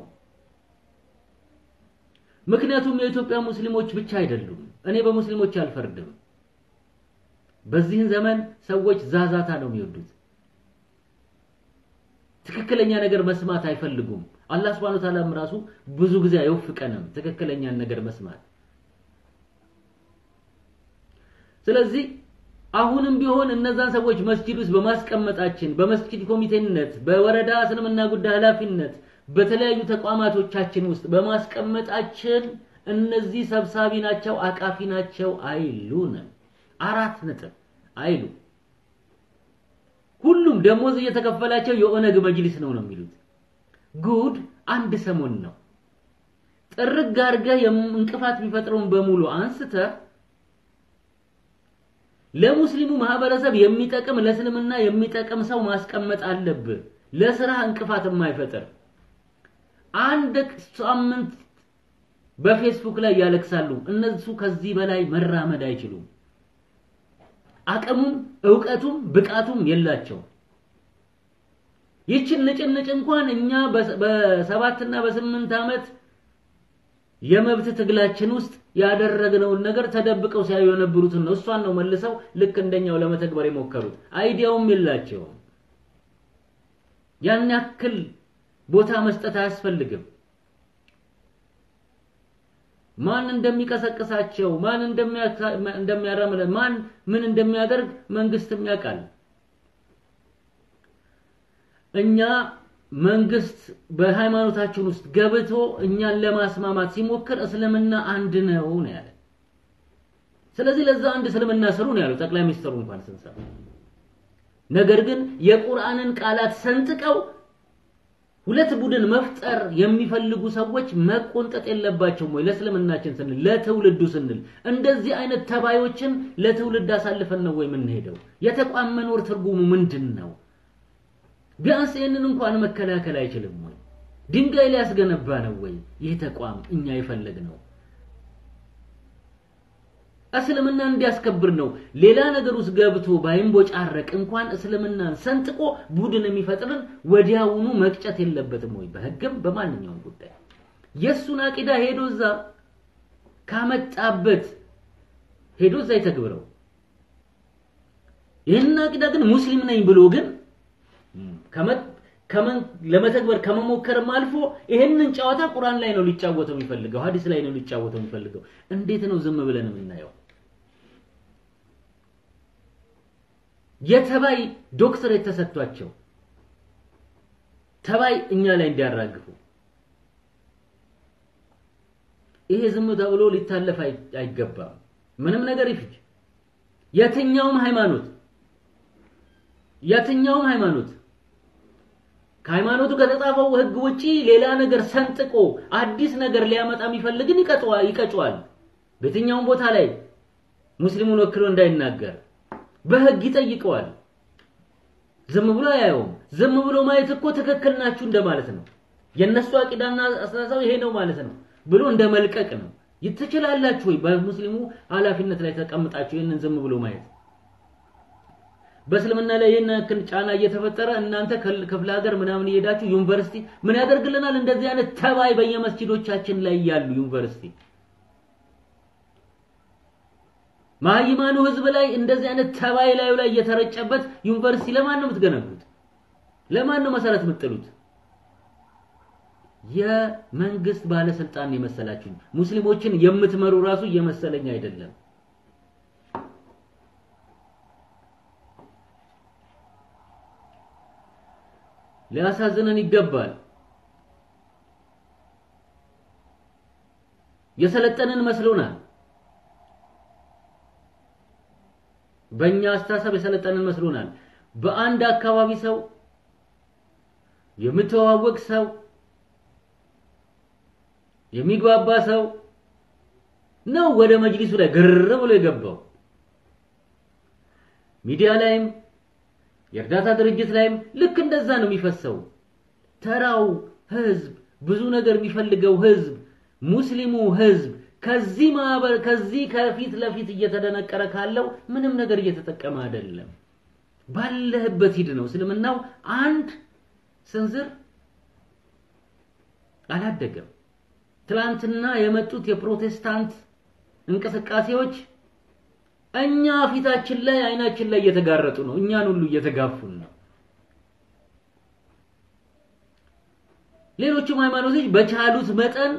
ምክንያቱም የኢትዮጵያ ሙስሊሞች ብቻ አይደሉም እኔ በሙስሊሞች አልፈርድም በዚህን ዘመን ሰዎች ዛዛታ ነው የሚወዱት ትክክለኛ ነገር መስማት አይፈልጉም አላህ Subhanahu Ta'ala ራሱ ብዙ ጊዜ አይወፍቀንም ትክክለኛን ነገር መስማት ስለዚህ አሁንም ቢሆን እነዛን ሰዎች መስጂድ ውስጥ በማስቀመጣችን በመስጂድ ኮሚቴነት በወረዳ እስልምና ጉዳይ ኃላፊነት በተለያዩ ተቋማቶቻችን ውስጥ በማስቀመጣችን እነዚህ ሰብሳቢ ናቸው አቃፊ ናቸው አይሉንም አራት ነጥብ አይሉ ሁሉም ደሞዝ እየተከፈላቸው የኦነግ መጅሊስ ነው ነው የሚሉት ጉድ አንድ ሰሞን ነው ጥርግ አድርገህ እንቅፋት የሚፈጥረውን በሙሉ አንስተህ ለሙስሊሙ ማህበረሰብ የሚጠቅም ለእስልምና የሚጠቅም ሰው ማስቀመጥ አለብህ ለስራ እንቅፋት የማይፈጥር አንድ ሳምንት በፌስቡክ ላይ ያለቅሳሉ እነሱ ከዚህ በላይ መራመድ አይችሉም አቅሙም እውቀቱም ብቃቱም የላቸው ይችን ንጭንጭ እንኳን እኛ በሰባትና በስምንት ዓመት የመብት ትግላችን ውስጥ ያደረግነውን ነገር ተደብቀው ሲያዩ የነበሩትን ነው እሷን ነው መልሰው ልክ እንደኛው ለመተግበር የሞከሩት አይዲያውም የላቸውም ያን ያክል ቦታ መስጠት አያስፈልግም ማን እንደሚቀሰቅሳቸው ማን እንደሚያራምለ ማን ምን እንደሚያደርግ መንግስትም ያውቃል እኛ መንግስት በሃይማኖታችን ውስጥ ገብቶ እኛን ለማስማማት ሲሞክር እስልምና አንድ ነው ነው ያለ ስለዚህ ለዛ አንድ እስልምና ስሩ ነው ያለው ጠቅላይ ሚኒስትሩ እንኳን ስንሰማ ነገር ግን የቁርአንን ቃላት ሰንጥቀው ሁለት ቡድን መፍጠር የሚፈልጉ ሰዎች መቆንጠጥ የለባቸውም ወይ ለእስልምናችን ስንል ለትውልዱ ስንል እንደዚህ አይነት ተባዮችን ለትውልድ አሳልፈን ነው ወይ የምንሄደው የተቋም መኖር ትርጉሙ ምንድን ነው ቢያንስ ይህንን እንኳን መከላከል አይችልም ወይ ድንጋይ ሊያስገነባ ነው ወይ ይህ ተቋም እኛ የፈለግ ነው እስልምና እንዲያስከብር ነው ሌላ ነገር ውስጥ ገብቶ ባይንቦጫረቅ እንኳን እስልምናን ሰንጥቆ ቡድን የሚፈጥርን ወዲያውኑ መቅጨት የለበትም ወይ በህግም በማንኛውም ጉዳይ የሱን አቂዳ ሄዶ እዛ ካመጣበት ሄዶ እዛ ይተግብረው ይህን አቂዳ ግን ሙስሊም ነኝ ብሎ ግን ለመተግበር ከመሞከርም አልፎ ይህንን ጨዋታ ቁርአን ላይ ነው ሊጫወተው የሚፈልገው ሀዲስ ላይ ነው ሊጫወተው የሚፈልገው እንዴት ነው ዝም ብለን የምናየው የተባይ ዶክትሬት ተሰጥቷቸው ተባይ እኛ ላይ እንዲያራግፉ ይሄ ዝም ተብሎ ሊታለፍ አይገባም ምንም ነገር ይፍጅ የትኛውም ሃይማኖት የትኛውም ሃይማኖት ከሃይማኖቱ ከተጻፈው ህግ ውጪ ሌላ ነገር ሰንጥቆ አዲስ ነገር ሊያመጣ የሚፈልግን ይቀጨዋል በየትኛውም ቦታ ላይ ሙስሊሙን ወክሎ እንዳይናገር በህግ ይጠይቀዋል ዝም ብሎ አያየውም ዝም ብሎ ማየት እኮ ትክክል ናችሁ እንደማለት ነው የነሱ አቂዳና አስተሳሰብ ይሄ ነው ማለት ነው ብሎ እንደ መልቀቅ ነው ትችላላችሁ ወይ በሙስሊሙ ኃላፊነት ላይ ተቀምጣችሁ ይህንን ዝም ብሎ ማየት በእስልምና ላይ ይህን ያክል ጫና እየተፈጠረ እናንተ ክፍለ ሀገር ምናምን እየሄዳችሁ ዩኒቨርሲቲ ምን ያደርግልናል? እንደዚህ አይነት ተባይ በየመስጂዶቻችን ላይ ያሉ ዩኒቨርሲቲ ማይማኑ ህዝብ ላይ እንደዚህ አይነት ተባይ ላዩ ላይ እየተረጨበት ዩኒቨርሲቲ ለማን ነው የምትገነቡት? ለማን ነው መሰረት የምትጥሉት? የመንግስት ባለስልጣን የመሰላችሁ ሙስሊሞችን የምትመሩ ራሱ እየመሰለኝ አይደለም። ሊያሳዝነን ይገባል። የሰለጠንን መስሎናል። በእኛ አስተሳሰብ የሰለጠንን መስሎናል። በአንድ አካባቢ ሰው የምተዋወቅ ሰው የሚግባባ ሰው ነው ወደ መጅሊሱ ላይ ግር ብሎ የገባው። ሚዲያ ላይም የእርዳታ ድርጅት ላይም ልክ እንደዛ ነው የሚፈሰው። ተራው ህዝብ ብዙ ነገር የሚፈልገው ህዝብ ሙስሊሙ ህዝብ ከዚህ ማህበር ከዚህ ከፊት ለፊት እየተደነቀረ ካለው ምንም ነገር እየተጠቀመ አይደለም። ባለህበት ሂድ ነው። እስልምናው አንድ ስንዝር አላደገም። ትላንትና የመጡት የፕሮቴስታንት እንቅስቃሴዎች እኛ ፊታችን ላይ አይናችን ላይ እየተጋረጡ ነው። እኛን ሁሉ እየተጋፉን ነው። ሌሎችም ሃይማኖቶች በቻሉት መጠን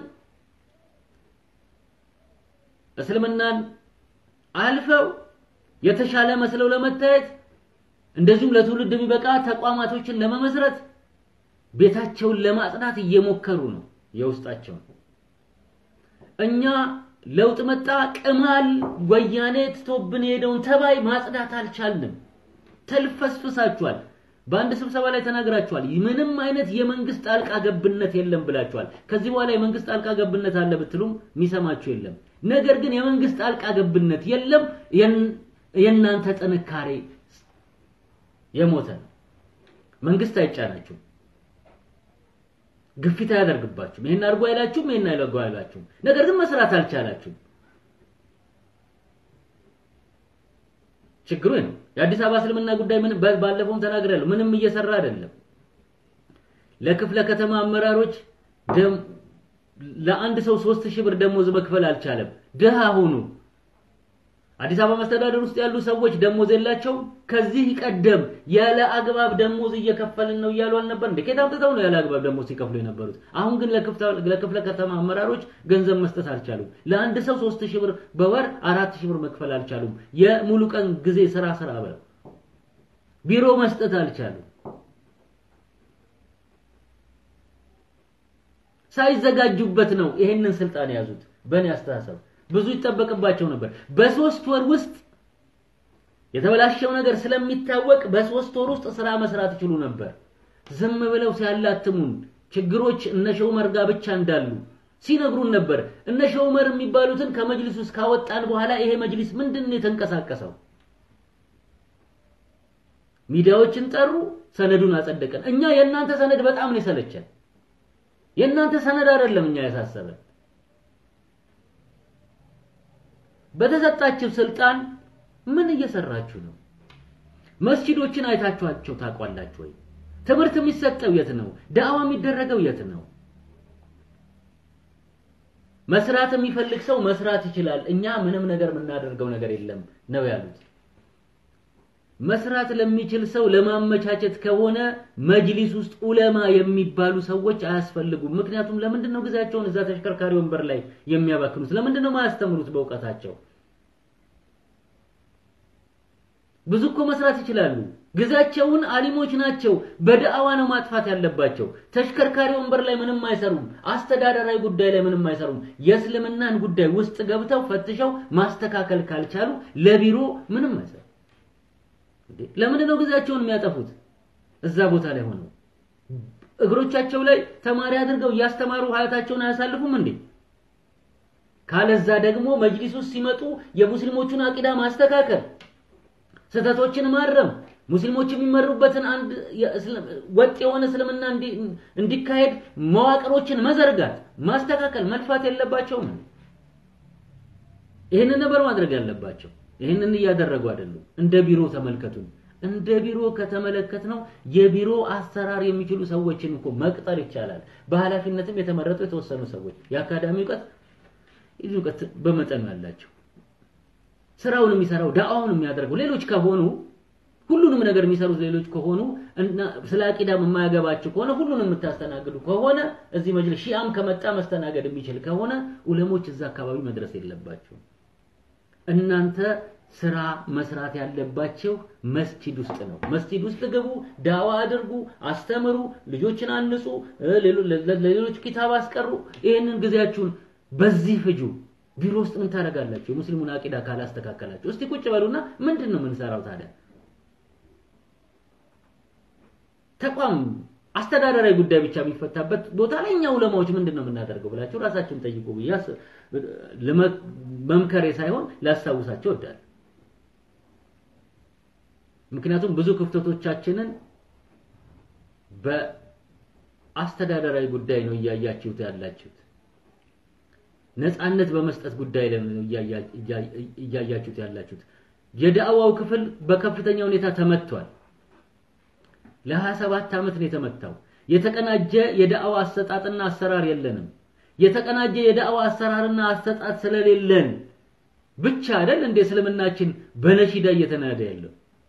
እስልምናን አልፈው የተሻለ መስለው ለመታየት እንደዚሁም ለትውልድ የሚበቃ ተቋማቶችን ለመመስረት ቤታቸውን ለማጽዳት እየሞከሩ ነው የውስጣቸውን። እኛ ለውጥ መጣ ቅማል ወያኔ ትቶብን የሄደውን ተባይ ማጽዳት አልቻልንም። ተልፈስፍሳችኋል። በአንድ ስብሰባ ላይ ተናግራችኋል። ምንም አይነት የመንግስት ጣልቃ ገብነት የለም ብላችኋል። ከዚህ በኋላ የመንግስት ጣልቃ ገብነት አለ ብትሉም የሚሰማችሁ የለም። ነገር ግን የመንግስት ጣልቃ ገብነት የለም፣ የእናንተ ጥንካሬ የሞተ ነው። መንግስት አይጫናችሁም፣ ግፊት አያደርግባችሁም። ይሄን አድርጎ አይላችሁም፣ ይሄን አይለጎ አይላችሁም። ነገር ግን መስራት አልቻላችሁም። ችግሩ ነው። የአዲስ አበባ እስልምና ጉዳይ ምን ባለፈውም ተናግሬያለሁ። ምንም እየሰራ አይደለም። ለክፍለ ከተማ አመራሮች ለአንድ ሰው ሶስት ሺህ ብር ደሞዝ መክፈል አልቻለም። ድሃ ሆኑ። አዲስ አበባ መስተዳደር ውስጥ ያሉ ሰዎች ደሞዝ የላቸውም። ከዚህ ቀደም ያለ አግባብ ደሞዝ እየከፈልን ነው እያሉ አልነበር እንዴ? ከየት አምጥተው ነው ያለ አግባብ ደሞዝ ሲከፍሉ የነበሩት? አሁን ግን ለክፍለ ከተማ አመራሮች ገንዘብ መስጠት አልቻሉም። ለአንድ ሰው ሶስት ሺህ ብር በወር አራት ሺህ ብር መክፈል አልቻሉም። የሙሉ ቀን ጊዜ ስራ ስራ ብለው ቢሮ መስጠት አልቻሉም። ሳይዘጋጁበት ነው ይሄንን ስልጣን የያዙት። በእኔ አስተሳሰብ ብዙ ይጠበቅባቸው ነበር። በሶስት ወር ውስጥ የተበላሸው ነገር ስለሚታወቅ በሶስት ወር ውስጥ ስራ መስራት ይችሉ ነበር። ዝም ብለው ሲያላትሙን ችግሮች እነ ሸውመር ጋር ብቻ እንዳሉ ሲነግሩን ነበር። እነ ሸውመር የሚባሉትን ከመጅሊስ ውስጥ ካወጣን በኋላ ይሄ መጅሊስ ምንድን ነው የተንቀሳቀሰው? ሚዲያዎችን ጠሩ፣ ሰነዱን አጸደቀን። እኛ የእናንተ ሰነድ በጣም ነው የሰለቸን። የእናንተ ሰነድ አይደለም እኛ ያሳሰበን። በተሰጣችሁ ስልጣን ምን እየሰራችሁ ነው? መስጂዶችን አይታችኋቸው ታውቋላችሁ ወይ? ትምህርት የሚሰጠው የት ነው? ዳዕዋ የሚደረገው የት ነው? መስራት የሚፈልግ ሰው መስራት ይችላል። እኛ ምንም ነገር የምናደርገው ነገር የለም ነው ያሉት። መስራት ለሚችል ሰው ለማመቻቸት ከሆነ መጅሊስ ውስጥ ኡለማ የሚባሉ ሰዎች አያስፈልጉም። ምክንያቱም ለምንድን ነው ጊዜያቸውን እዛ ተሽከርካሪ ወንበር ላይ የሚያባክኑት? ለምንድን ነው ማያስተምሩት በእውቀታቸው? ብዙ እኮ መስራት ይችላሉ። ጊዜያቸውን አሊሞች ናቸው። በዳዕዋ ነው ማጥፋት ያለባቸው። ተሽከርካሪ ወንበር ላይ ምንም አይሰሩም። አስተዳደራዊ ጉዳይ ላይ ምንም አይሰሩም። የእስልምናን ጉዳይ ውስጥ ገብተው ፈትሸው ማስተካከል ካልቻሉ ለቢሮ ምንም አይሰሩም። ለምንድን ነው ጊዜያቸውን የሚያጠፉት? እዛ ቦታ ላይ ሆነው እግሮቻቸው ላይ ተማሪ አድርገው እያስተማሩ ሀያታቸውን አያሳልፉም እንዴ? ካለዛ ደግሞ መጅሊስ ውስጥ ሲመጡ የሙስሊሞቹን አቂዳ ማስተካከል፣ ስህተቶችን ማረም፣ ሙስሊሞች የሚመሩበትን አንድ ወጥ የሆነ እስልምና እንዲካሄድ መዋቅሮችን መዘርጋት፣ ማስተካከል፣ መልፋት የለባቸውም። ይህንን ነበር ማድረግ ያለባቸው። ይህንን እያደረጉ አይደሉም። እንደ ቢሮ ተመልከቱን። እንደ ቢሮ ከተመለከት ነው የቢሮ አሰራር የሚችሉ ሰዎችን እኮ መቅጠር ይቻላል። በኃላፊነትም የተመረጡ የተወሰኑ ሰዎች የአካዳሚ እውቀት ይህ እውቀት በመጠኑ ያላቸው ስራውን የሚሰራው ዳአውን የሚያደርገው ሌሎች ከሆኑ ሁሉንም ነገር የሚሰሩት ሌሎች ከሆኑ እና ስለ አቂዳም የማያገባችሁ ከሆነ ሁሉንም የምታስተናግዱ ከሆነ እዚህ መጅልስ ሺአም ከመጣ መስተናገድ የሚችል ከሆነ ዑለሞች እዛ አካባቢ መድረስ የለባቸውም። እናንተ ስራ መስራት ያለባቸው መስጂድ ውስጥ ነው። መስጂድ ውስጥ ግቡ፣ ዳዋ አድርጉ፣ አስተምሩ፣ ልጆችን አንጹ፣ ለሌሎች ኪታብ አስቀሩ። ይህንን ጊዜያችሁን በዚህ ፍጁ። ቢሮ ውስጥ ምን ታደርጋላችሁ? የሙስሊሙን አቂዳ ካላስተካከላችሁ። እስቲ ቁጭ በሉና ምንድን ነው የምንሰራው ታዲያ? ተቋም አስተዳደራዊ ጉዳይ ብቻ የሚፈታበት ቦታ ላይ እኛ ዑለማዎች ምንድን ነው የምናደርገው ብላችሁ ራሳችሁን ጠይቁ ብዬ መምከሬ ሳይሆን ላስታውሳቸው እወዳለሁ። ምክንያቱም ብዙ ክፍተቶቻችንን በአስተዳደራዊ ጉዳይ ነው እያያችሁት ያላችሁት። ነፃነት በመስጠት ጉዳይ ላይ ነው እያያችሁት ያላችሁት። የዳዕዋው ክፍል በከፍተኛ ሁኔታ ተመቷል። ለ27 ዓመት ነው የተመታው። የተቀናጀ የዳዕዋ አሰጣጥና አሰራር የለንም። የተቀናጀ የዳዕዋ አሰራርና አሰጣጥ ስለሌለን ብቻ አይደል እንደ እስልምናችን በነሺዳ እየተናደ ያለው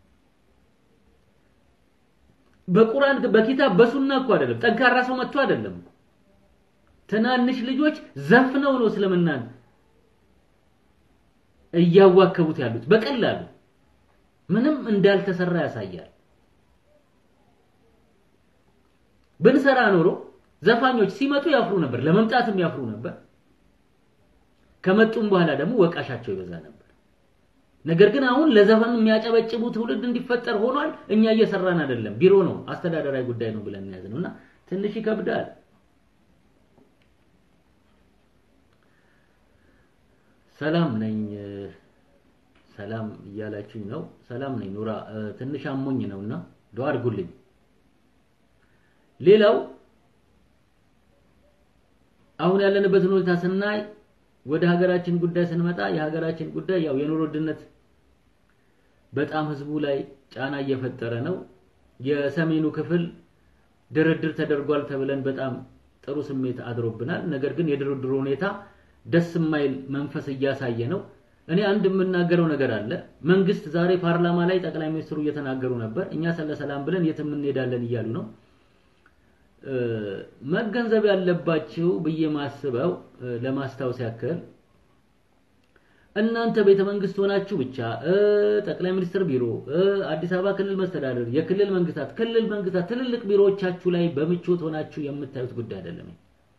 በቁርአን በኪታብ በሱና እኮ አይደለም። ጠንካራ ሰው መጥቶ አይደለም። ትናንሽ ልጆች ዘፍነው ነው እስልምናን እያዋከቡት ያሉት በቀላሉ ምንም እንዳልተሰራ ያሳያል። ብንሰራ ኖሮ ዘፋኞች ሲመጡ ያፍሩ ነበር፣ ለመምጣትም ያፍሩ ነበር። ከመጡም በኋላ ደግሞ ወቃሻቸው ይበዛ ነበር። ነገር ግን አሁን ለዘፈን የሚያጨበጭቡ ትውልድ እንዲፈጠር ሆኗል። እኛ እየሰራን አይደለም። ቢሮ ነው አስተዳደራዊ ጉዳይ ነው ብለን ያዝ ነውና ትንሽ ይከብዳል። ሰላም ነኝ ሰላም እያላችሁኝ ነው። ሰላም ነኝ ኑራ። ትንሽ አሞኝ ነውና ዱአ አድርጉልኝ። ሌላው አሁን ያለንበትን ሁኔታ ስናይ ወደ ሀገራችን ጉዳይ ስንመጣ የሀገራችን ጉዳይ ያው የኑሮ ውድነት በጣም ህዝቡ ላይ ጫና እየፈጠረ ነው። የሰሜኑ ክፍል ድርድር ተደርጓል ተብለን በጣም ጥሩ ስሜት አድሮብናል። ነገር ግን የድርድሩ ሁኔታ ደስ የማይል መንፈስ እያሳየ ነው። እኔ አንድ የምናገረው ነገር አለ። መንግስት ዛሬ ፓርላማ ላይ ጠቅላይ ሚኒስትሩ እየተናገሩ ነበር። እኛ ስለ ሰላም ብለን የትም እንሄዳለን እያሉ ነው። መገንዘብ ያለባችሁ ብዬ ማስበው ለማስታወስ ያክል እናንተ ቤተ መንግስት ሆናችሁ ብቻ ጠቅላይ ሚኒስትር ቢሮ፣ አዲስ አበባ ክልል መስተዳደር፣ የክልል መንግስታት፣ ክልል መንግስታት ትልልቅ ቢሮዎቻችሁ ላይ በምቾት ሆናችሁ የምታዩት ጉዳይ አይደለም።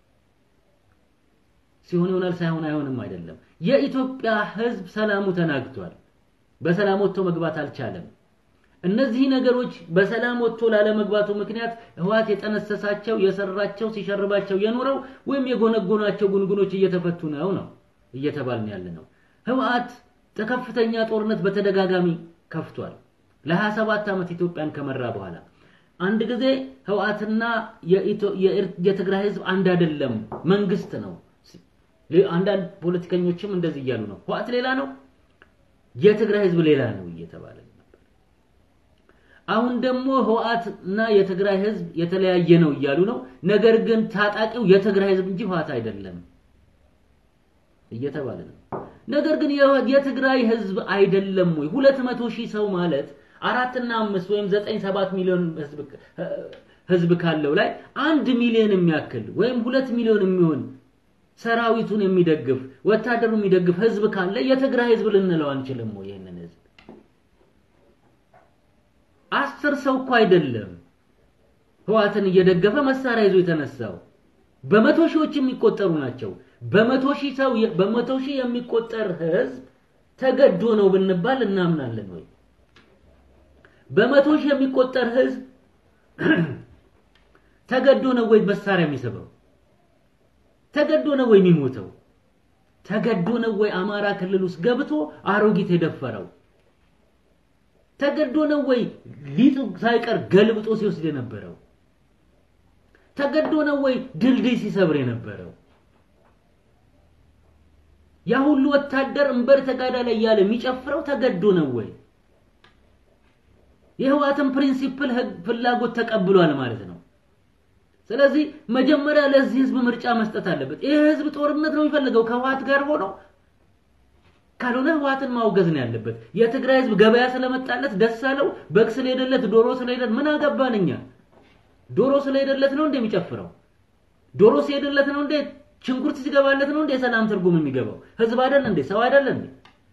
ሲሆን ይሆናል ሳይሆን አይሆንም አይደለም። የኢትዮጵያ ህዝብ ሰላሙ ተናግቷል። በሰላም ወጥቶ መግባት አልቻለም። እነዚህ ነገሮች በሰላም ወጥቶ ላለመግባቱ ምክንያት ህዋት የጠነሰሳቸው የሰራቸው ሲሸርባቸው የኖረው ወይም የጎነጎናቸው ጉንጉኖች እየተፈቱ ነው ነው እየተባልን ያለ ነው። ህወሓት ከፍተኛ ጦርነት በተደጋጋሚ ከፍቷል። ለ27 ዓመት ኢትዮጵያን ከመራ በኋላ አንድ ጊዜ ህወሓትና የትግራይ ህዝብ አንድ አይደለም፣ መንግስት ነው። አንዳንድ ፖለቲከኞችም እንደዚህ እያሉ ነው። ህወሓት ሌላ ነው፣ የትግራይ ህዝብ ሌላ ነው እየተባለ ነበር። አሁን ደግሞ ህወሓት እና የትግራይ ህዝብ የተለያየ ነው እያሉ ነው። ነገር ግን ታጣቂው የትግራይ ህዝብ እንጂ ህወሓት አይደለም እየተባለ ነው። ነገር ግን የትግራይ ህዝብ አይደለም ወይ? ሁለት መቶ ሺህ ሰው ማለት አራትና አምስት ወይም ዘጠኝ ሰባት ሚሊዮን ህዝብ ካለው ላይ አንድ ሚሊዮን የሚያክል ወይም ሁለት ሚሊዮን የሚሆን ሰራዊቱን የሚደግፍ ወታደሩ የሚደግፍ ህዝብ ካለ የትግራይ ህዝብ ልንለው አንችልም ወይ? ይህንን ህዝብ አስር ሰው እኮ አይደለም ህዋትን እየደገፈ መሳሪያ ይዞ የተነሳው በመቶ ሺዎች የሚቆጠሩ ናቸው። በመቶ ሺህ ሰው በመቶ ሺህ የሚቆጠር ህዝብ ተገዶ ነው ብንባል እናምናለን ወይ? በመቶ ሺህ የሚቆጠር ህዝብ ተገዶ ነው ወይ መሳሪያ የሚስበው? ተገዶ ነው ወይ የሚሞተው? ተገዶ ነው ወይ አማራ ክልል ውስጥ ገብቶ አሮጊት የደፈረው? ተገዶ ነው ወይ ሊጡ ሳይቀር ገልብጦ ሲወስድ የነበረው? ተገዶ ነው ወይ ድልድይ ሲሰብር የነበረው? ያ ሁሉ ወታደር እንበር ተጋዳ ላይ ያለ የሚጨፍረው ተገዶ ነው ወይ? የህወሓትን ፕሪንሲፕል ፍላጎት ተቀብሏል ማለት ነው። ስለዚህ መጀመሪያ ለዚህ ህዝብ ምርጫ መስጠት አለበት። ይህ ህዝብ ጦርነት ነው የሚፈልገው ከህወሓት ጋር ሆኖ ካልሆነ ህወሓትን ማውገዝ ነው ያለበት። የትግራይ ህዝብ ገበያ ስለመጣለት ደስ አለው፣ በግ ስለሄደለት፣ ዶሮ ስለሄደለት ምን አገባን እኛ? ዶሮ ስለሄደለት ነው እንደ የሚጨፍረው? ዶሮ ሲሄድለት ነው እንዴ? ሽንኩርት ሲገባለት ነው እንዴ? የሰላም ትርጉም የሚገባው ህዝብ አይደል እንዴ? ሰው አይደል እንዴ?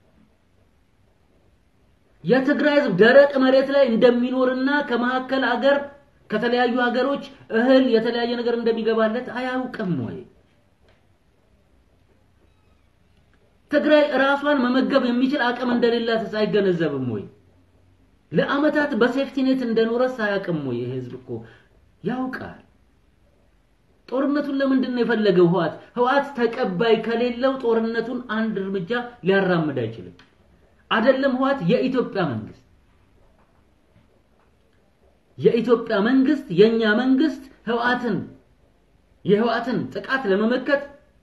የትግራይ ህዝብ ደረቅ መሬት ላይ እንደሚኖርና ከመካከል አገር ከተለያዩ ሀገሮች እህል የተለያየ ነገር እንደሚገባለት አያውቅም ወይ? ትግራይ ራሷን መመገብ የሚችል አቅም እንደሌላት አይገነዘብም ወይ? ለአመታት በሴፍቲኔት እንደኖረስ አያውቅም ወይ? ይሄ ህዝብ እኮ ያውቃል። ጦርነቱን ለምንድን ነው የፈለገው ህወሓት? ህወሓት ተቀባይ ከሌለው ጦርነቱን አንድ እርምጃ ሊያራምድ አይችልም። አይደለም ህወሓት፣ የኢትዮጵያ መንግስት የኢትዮጵያ መንግስት የኛ መንግስት ህወሓትን የህወሓትን ጥቃት ለመመከት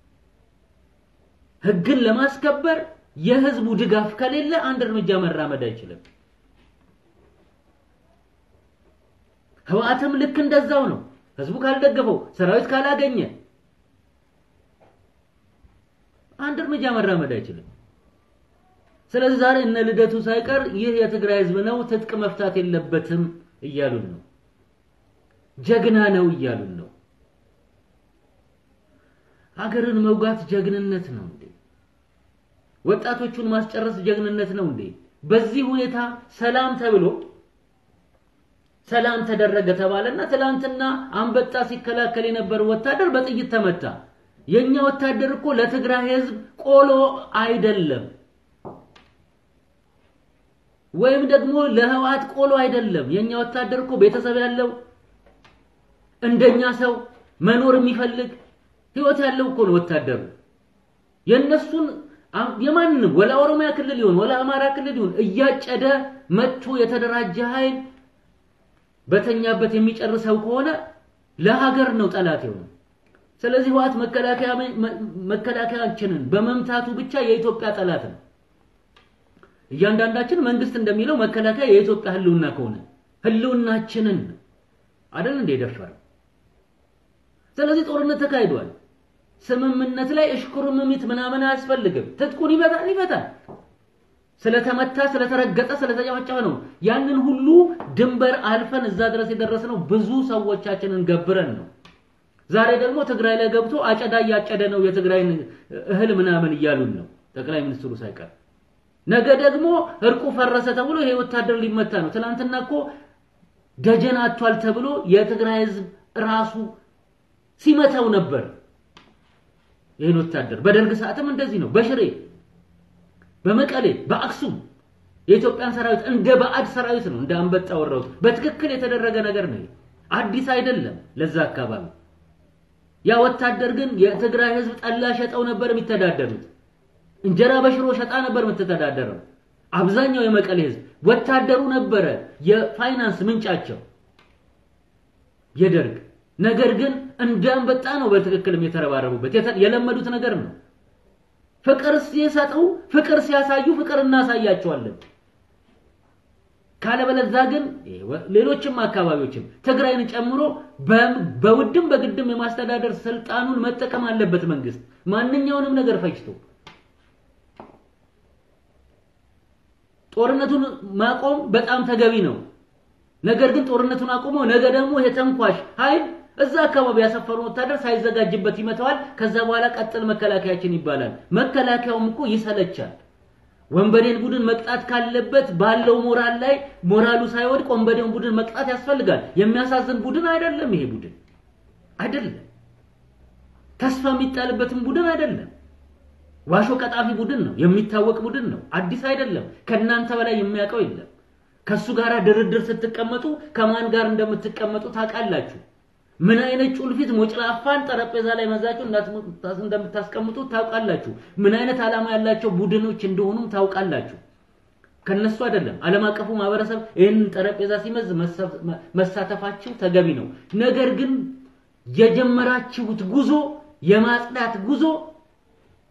ህግን ለማስከበር የህዝቡ ድጋፍ ከሌለ አንድ እርምጃ መራመድ አይችልም። ህወሓትም ልክ እንደዛው ነው። ህዝቡ ካልደገፈው፣ ሰራዊት ካላገኘ አንድ እርምጃ መራመድ አይችልም። ስለዚህ ዛሬ እነ ልደቱ ሳይቀር ይህ የትግራይ ህዝብ ነው፣ ትጥቅ መፍታት የለበትም እያሉን ነው። ጀግና ነው እያሉን ነው። ሀገርን መውጋት ጀግንነት ነው እንዴ? ወጣቶቹን ማስጨረስ ጀግንነት ነው እንዴ? በዚህ ሁኔታ ሰላም ተብሎ ሰላም ተደረገ ተባለና ትላንትና አንበጣ ሲከላከል የነበረው ወታደር በጥይት ተመታ። የኛ ወታደር እኮ ለትግራይ ህዝብ ቆሎ አይደለም፣ ወይም ደግሞ ለህወሓት ቆሎ አይደለም። የኛ ወታደር እኮ ቤተሰብ ያለው እንደኛ ሰው መኖር የሚፈልግ ህይወት ያለው እኮ ነው ወታደሩ። የነሱን የማንም ወላ ኦሮሚያ ክልል ይሁን ወላ አማራ ክልል ይሁን እያጨደ መጥቶ የተደራጀ ኃይል በተኛበት የሚጨርሰው ከሆነ ለሀገር ነው ጠላት የሆነ። ስለዚህ ህወሓት መከላከያ መከላከያችንን በመምታቱ ብቻ የኢትዮጵያ ጠላት ነው። እያንዳንዳችን መንግስት እንደሚለው መከላከያ የኢትዮጵያ ህልውና ከሆነ ህልውናችንን አይደል እንደ የደፈረው። ስለዚህ ጦርነት ተካሂዷል። ስምምነት ላይ እሽኩርምሚት ምናምን አያስፈልግም። ትጥቁን ይፈታል ይፈታል። ስለተመታ ስለተረገጠ ስለተጨፈጨፈ ነው። ያንን ሁሉ ድንበር አልፈን እዛ ድረስ የደረስነው ብዙ ሰዎቻችንን ገብረን ነው። ዛሬ ደግሞ ትግራይ ላይ ገብቶ አጨዳ እያጨደ ነው የትግራይን እህል ምናምን እያሉን ነው ጠቅላይ ሚኒስትሩ ሳይቀር። ነገ ደግሞ እርቁ ፈረሰ ተብሎ ይሄ ወታደር ሊመታ ነው። ትናንትና እኮ ደጀን አጥቷል ተብሎ የትግራይ ህዝብ ራሱ ሲመታው ነበር ይህን ወታደር። በደርግ ሰዓትም እንደዚህ ነው። በሽሬ በመቀሌ በአክሱም የኢትዮጵያን ሰራዊት እንደ ባዕድ ሰራዊት ነው እንደ አንበጣ ወረውት። በትክክል የተደረገ ነገር ነው። አዲስ አይደለም ለዛ አካባቢ። ያ ወታደር ግን የትግራይ ህዝብ ጠላ ሸጠው ነበር የሚተዳደሩት። እንጀራ በሽሮ ሸጣ ነበር የምትተዳደረው። አብዛኛው የመቀሌ ህዝብ ወታደሩ ነበረ የፋይናንስ ምንጫቸው የደርግ ነገር ግን እንደ አንበጣ ነው በትክክልም የተረባረቡበት የለመዱት ነገር ነው። ፍቅር ሲሰጡ ፍቅር ሲያሳዩ ፍቅር እናሳያቸዋለን። ካለበለዛ ግን ሌሎችም አካባቢዎችም ትግራይን ጨምሮ በውድም በግድም የማስተዳደር ስልጣኑን መጠቀም አለበት መንግስት ማንኛውንም ነገር ፈጅቶ ጦርነቱን ማቆም በጣም ተገቢ ነው። ነገር ግን ጦርነቱን አቁሞ ነገ ደግሞ የተንኳሽ ኃይል እዛ አካባቢ ያሰፈሩን ወታደር ሳይዘጋጅበት ይመተዋል። ከዛ በኋላ ቀጥል መከላከያችን ይባላል። መከላከያውም እኮ ይሰለቻል። ወንበዴን ቡድን መቅጣት ካለበት ባለው ሞራል ላይ ሞራሉ ሳይወድቅ ወንበዴውን ቡድን መቅጣት ያስፈልጋል። የሚያሳዝን ቡድን አይደለም ይሄ ቡድን አይደለም። ተስፋ የሚጣልበትም ቡድን አይደለም። ዋሾ ቀጣፊ ቡድን ነው። የሚታወቅ ቡድን ነው። አዲስ አይደለም። ከእናንተ በላይ የሚያውቀው የለም። ከሱ ጋር ድርድር ስትቀመጡ ከማን ጋር እንደምትቀመጡ ታውቃላችሁ። ምን አይነት ጩልፊት ሞጭላፋን ጠረጴዛ ላይ መዛችሁ እንደምታስቀምጡ ታውቃላችሁ። ምን አይነት ዓላማ ያላቸው ቡድኖች እንደሆኑም ታውቃላችሁ። ከነሱ አይደለም። ዓለም አቀፉ ማህበረሰብ ይህንን ጠረጴዛ ሲመዝ መሳተፋችሁ ተገቢ ነው። ነገር ግን የጀመራችሁት ጉዞ የማጽዳት ጉዞ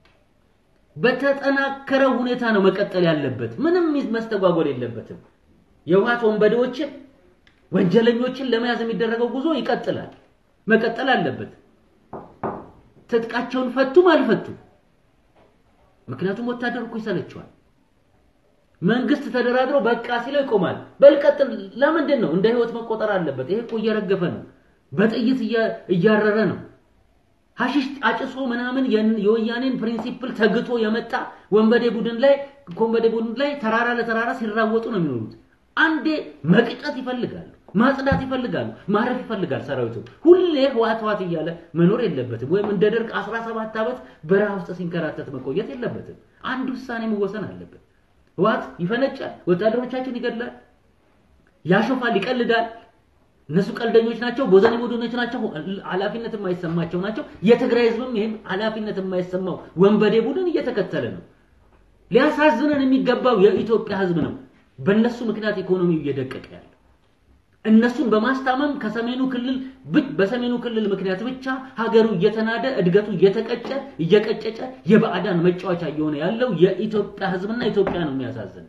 በተጠናከረ ሁኔታ ነው መቀጠል ያለበት። ምንም መስተጓጎል የለበትም። የህወሓት ወንበዴዎችን ወንጀለኞችን ለመያዝ የሚደረገው ጉዞ ይቀጥላል፣ መቀጠል አለበት። ትጥቃቸውን ፈቱም አልፈቱም። ምክንያቱም ወታደር እኮ ይሰለቸዋል። መንግስት ተደራድሮ በቃ ሲለው ይቆማል። በልቀጥል ለምንድን ነው እንደ ህይወት መቆጠር አለበት? ይሄ እኮ እየረገፈ ነው፣ በጥይት እያረረ ነው። ሀሺሽ አጭሶ ምናምን የወያኔን ፕሪንሲፕል ተግቶ የመጣ ወንበዴ ቡድን ላይ ኮንበዴ ቡድን ላይ ተራራ ለተራራ ሲራወጡ ነው የሚኖሩት። አንዴ መቅጨት ይፈልጋሉ፣ ማጽዳት ይፈልጋሉ፣ ማረፍ ይፈልጋል። ሰራዊቱ ሁሌ ህዋት ህዋት እያለ መኖር የለበትም። ወይም እንደ ደርግ 17 ዓመት በረሃ ውስጥ ሲንከራተት መቆየት የለበትም። አንድ ውሳኔ መወሰን አለበት። ህዋት ይፈነጫል፣ ወታደሮቻችን ይገድላል፣ ያሾፋል፣ ይቀልዳል። እነሱ ቀልደኞች ናቸው፣ ቦዘኔ ቡድኖች ናቸው፣ ኃላፊነት የማይሰማቸው ናቸው። የትግራይ ህዝብም ይህም ኃላፊነት የማይሰማው ወንበዴ ቡድን እየተከተለ ነው። ሊያሳዝነን የሚገባው የኢትዮጵያ ህዝብ ነው። በእነሱ ምክንያት ኢኮኖሚው እየደቀቀ ያለ እነሱን በማስታመም ከሰሜኑ ክልል በሰሜኑ ክልል ምክንያት ብቻ ሀገሩ እየተናደ እድገቱ እየተቀጨ እየቀጨጨ የባዕዳን መጫወቻ እየሆነ ያለው የኢትዮጵያ ህዝብና ኢትዮጵያ ነው የሚያሳዝን።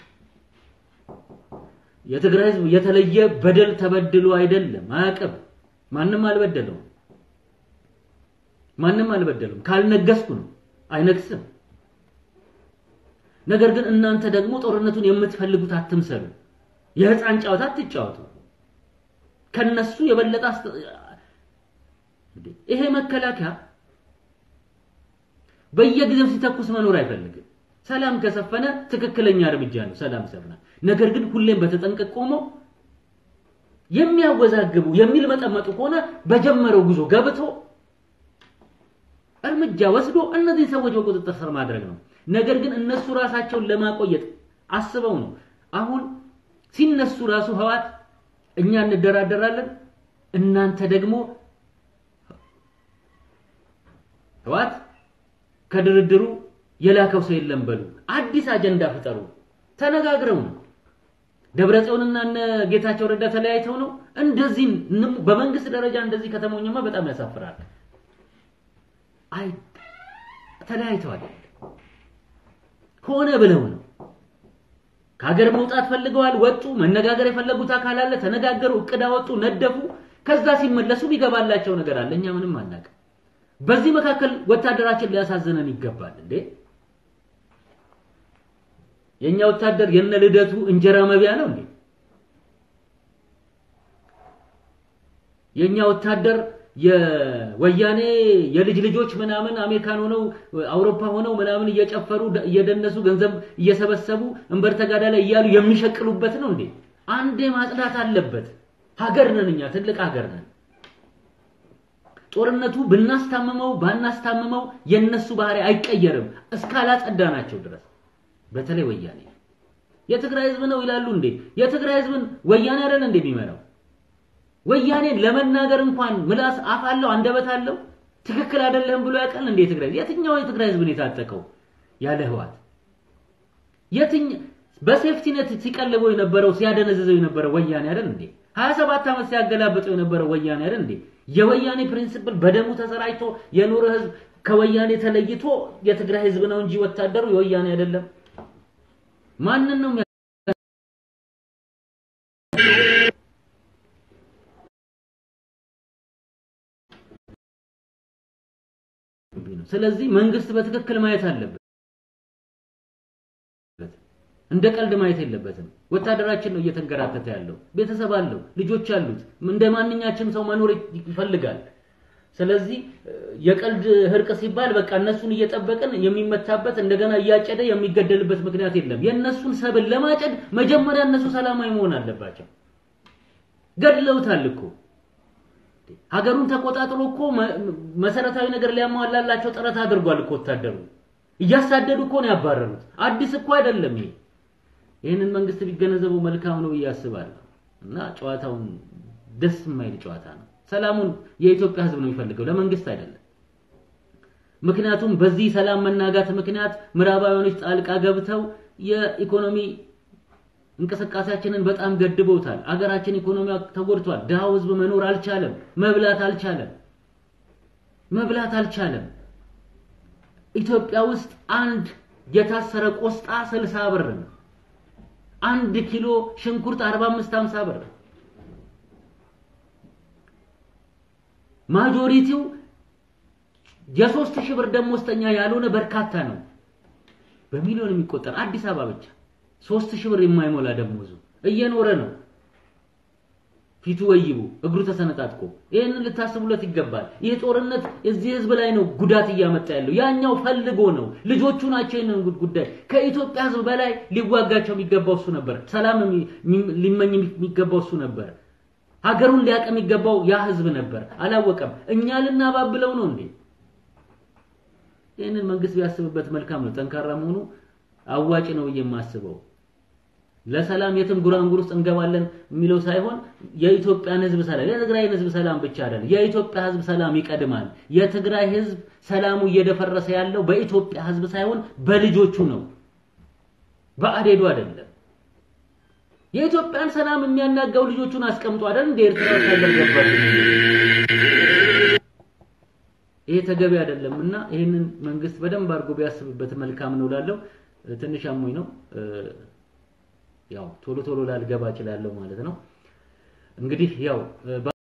የትግራይ ህዝብ የተለየ በደል ተበድሎ አይደለም፣ አያውቅም። ማንም አልበደለውም። ማንም አልበደለውም። ካልነገስኩ ነው አይነግስም። ነገር ግን እናንተ ደግሞ ጦርነቱን የምትፈልጉት አትምሰሉ። የህፃን ጨዋታ አትጫወቱ። ከነሱ የበለጠ ይሄ መከላከያ በየጊዜው ሲተኩስ መኖር አይፈልግም። ሰላም ከሰፈነ ትክክለኛ እርምጃ ነው፣ ሰላም ሰፍና። ነገር ግን ሁሌም በተጠንቀቅ ቆሞ የሚያወዛግቡ የሚልመጠመጡ ከሆነ በጀመረው ጉዞ ገብቶ እርምጃ ወስዶ እነዚህ ሰዎች በቁጥጥር ስር ማድረግ ነው። ነገር ግን እነሱ ራሳቸውን ለማቆየት አስበው ነው። አሁን ሲነሱ ራሱ ህዋት እኛ እንደራደራለን፣ እናንተ ደግሞ ህዋት ከድርድሩ የላከው ሰው የለም በሉ፣ አዲስ አጀንዳ ፍጠሩ። ተነጋግረው ነው። ደብረጽዮንና እነ ጌታቸው ረዳ ተለያይተው ነው። እንደዚህ በመንግስት ደረጃ እንደዚህ ከተሞኘማ በጣም ያሳፍራል። አይ ተለያይተዋል። ሆነ ብለው ነው። ከሀገር መውጣት ፈልገዋል፣ ወጡ። መነጋገር የፈለጉት አካል አለ፣ ተነጋገሩ፣ እቅድ አወጡ፣ ነደፉ። ከዛ ሲመለሱ ቢገባላቸው ነገር አለ። እኛ ምንም አናውቅም። በዚህ መካከል ወታደራችን ሊያሳዝነን ይገባል እንዴ! የኛ ወታደር የነ ልደቱ እንጀራ መቢያ ነው እንዴ? የኛ ወታደር የወያኔ የልጅ ልጆች ምናምን አሜሪካን ሆነው አውሮፓ ሆነው ምናምን እየጨፈሩ እየደነሱ ገንዘብ እየሰበሰቡ እንበር ተጋዳ ላይ እያሉ የሚሸቅሉበት ነው እንዴ? አንዴ ማጽዳት አለበት። ሀገር ነን እኛ፣ ትልቅ ሀገር ነን። ጦርነቱ ብናስታምመው ባናስታምመው የነሱ ባህሪ አይቀየርም እስካላጸዳናቸው ድረስ። በተለይ ወያኔ የትግራይ ህዝብ ነው ይላሉ እንዴ? የትግራይ ህዝብን ወያኔ አይደል እንዴ የሚመራው? ወያኔን ለመናገር እንኳን ምላስ አፍ አለው አንደበት አለው። ትክክል አይደለም ብሎ ያውቃል እንዴ? የትግራይ የትኛው የትግራይ ህዝብ ነው የታጠቀው ያለ ህዋት? የትኛ በሴፍቲነት ሲቀልበው የነበረው ሲያደነዝዘው የነበረው ወያኔ አይደል እንዴ? 27 ዓመት ሲያገላብጠው የነበረው ወያኔ አይደል እንዴ? የወያኔ ፕሪንሲፕል በደሙ ተሰራጭቶ የኖረ ህዝብ ከወያኔ ተለይቶ የትግራይ ህዝብ ነው እንጂ ወታደሩ የወያኔ አይደለም። ማንን ነው ስለዚህ መንግስት በትክክል ማየት አለበት። እንደ ቀልድ ማየት የለበትም። ወታደራችን ነው እየተንከራተተ ያለው። ቤተሰብ አለው፣ ልጆች አሉት። እንደ ማንኛችም ሰው መኖር ይፈልጋል። ስለዚህ የቀልድ ህርቅ ሲባል በቃ እነሱን እየጠበቅን የሚመታበት እንደገና እያጨደ የሚገደልበት ምክንያት የለም። የእነሱን ሰብል ለማጨድ መጀመሪያ እነሱ ሰላማዊ መሆን አለባቸው። ገድለውታል እኮ ሀገሩን ተቆጣጥሮ እኮ መሰረታዊ ነገር ሊያሟላላቸው ጥረት አድርጓል እኮ ወታደሩ። እያሳደዱ እኮ ነው ያባረሩት። አዲስ እኮ አይደለም ይሄ። ይህንን መንግስት ቢገነዘበው መልካም ነው ብዬ አስባለሁ። እና ጨዋታውን ደስ የማይል ጨዋታ ነው። ሰላሙን የኢትዮጵያ ህዝብ ነው የሚፈልገው፣ ለመንግስት አይደለም። ምክንያቱም በዚህ ሰላም መናጋት ምክንያት ምዕራባውያኖች ጣልቃ ገብተው የኢኮኖሚ እንቅስቃሴያችንን በጣም ገድበውታል። አገራችን ኢኮኖሚ ተጎድቷል። ድሃው ህዝብ መኖር አልቻለም፣ መብላት አልቻለም፣ መብላት አልቻለም። ኢትዮጵያ ውስጥ አንድ የታሰረ ቆስጣ ስልሳ ብር ነው። አንድ ኪሎ ሽንኩርት 45 50 ብር ማጆሪቲው የሶስት ሺህ ብር ደሞዝተኛ ያልሆነ በርካታ ነው። በሚሊዮን የሚቆጠር አዲስ አበባ ብቻ ሶስት ሺህ ብር የማይሞላ ደሞዙ እየኖረ ነው። ፊቱ ወይቡ እግሩ ተሰነጣጥቆ ይህንን ልታስቡለት ይገባል። ይህ ጦርነት እዚህ ህዝብ ላይ ነው ጉዳት እያመጣ ያለው። ያኛው ፈልጎ ነው። ልጆቹ ናቸው ይህንን ጉዳይ ከኢትዮጵያ ህዝብ በላይ ሊዋጋቸው የሚገባው እሱ ነበር። ሰላም ሊመኝ የሚገባው እሱ ነበር። ሀገሩን ሊያውቅ የሚገባው ያ ህዝብ ነበር። አላወቀም። እኛ ልናባብለው ነው እንዴ? ይህንን መንግስት ቢያስብበት መልካም ነው። ጠንካራ መሆኑ አዋጭ ነው ብዬ የማስበው ለሰላም የትም ጉራንጉር ውስጥ እንገባለን የሚለው ሳይሆን የኢትዮጵያን ህዝብ ሰላም የትግራይን ህዝብ ሰላም ብቻ አይደለም፣ የኢትዮጵያ ህዝብ ሰላም ይቀድማል። የትግራይ ህዝብ ሰላሙ እየደፈረሰ ያለው በኢትዮጵያ ህዝብ ሳይሆን በልጆቹ ነው፣ በአዴዱ አይደለም። የኢትዮጵያን ሰላም የሚያናጋው ልጆቹን አስቀምጦ አይደል እንደ ኤርትራ ወታደር ገባል። ይሄ ተገቢ አይደለም እና ይህንን መንግስት በደንብ አድርጎ ቢያስብበት መልካም ነው ላለው ትንሽ አሞኝ ነው ያው ቶሎ ቶሎ ላልገባ እችላለሁ ማለት ነው። እንግዲህ ያው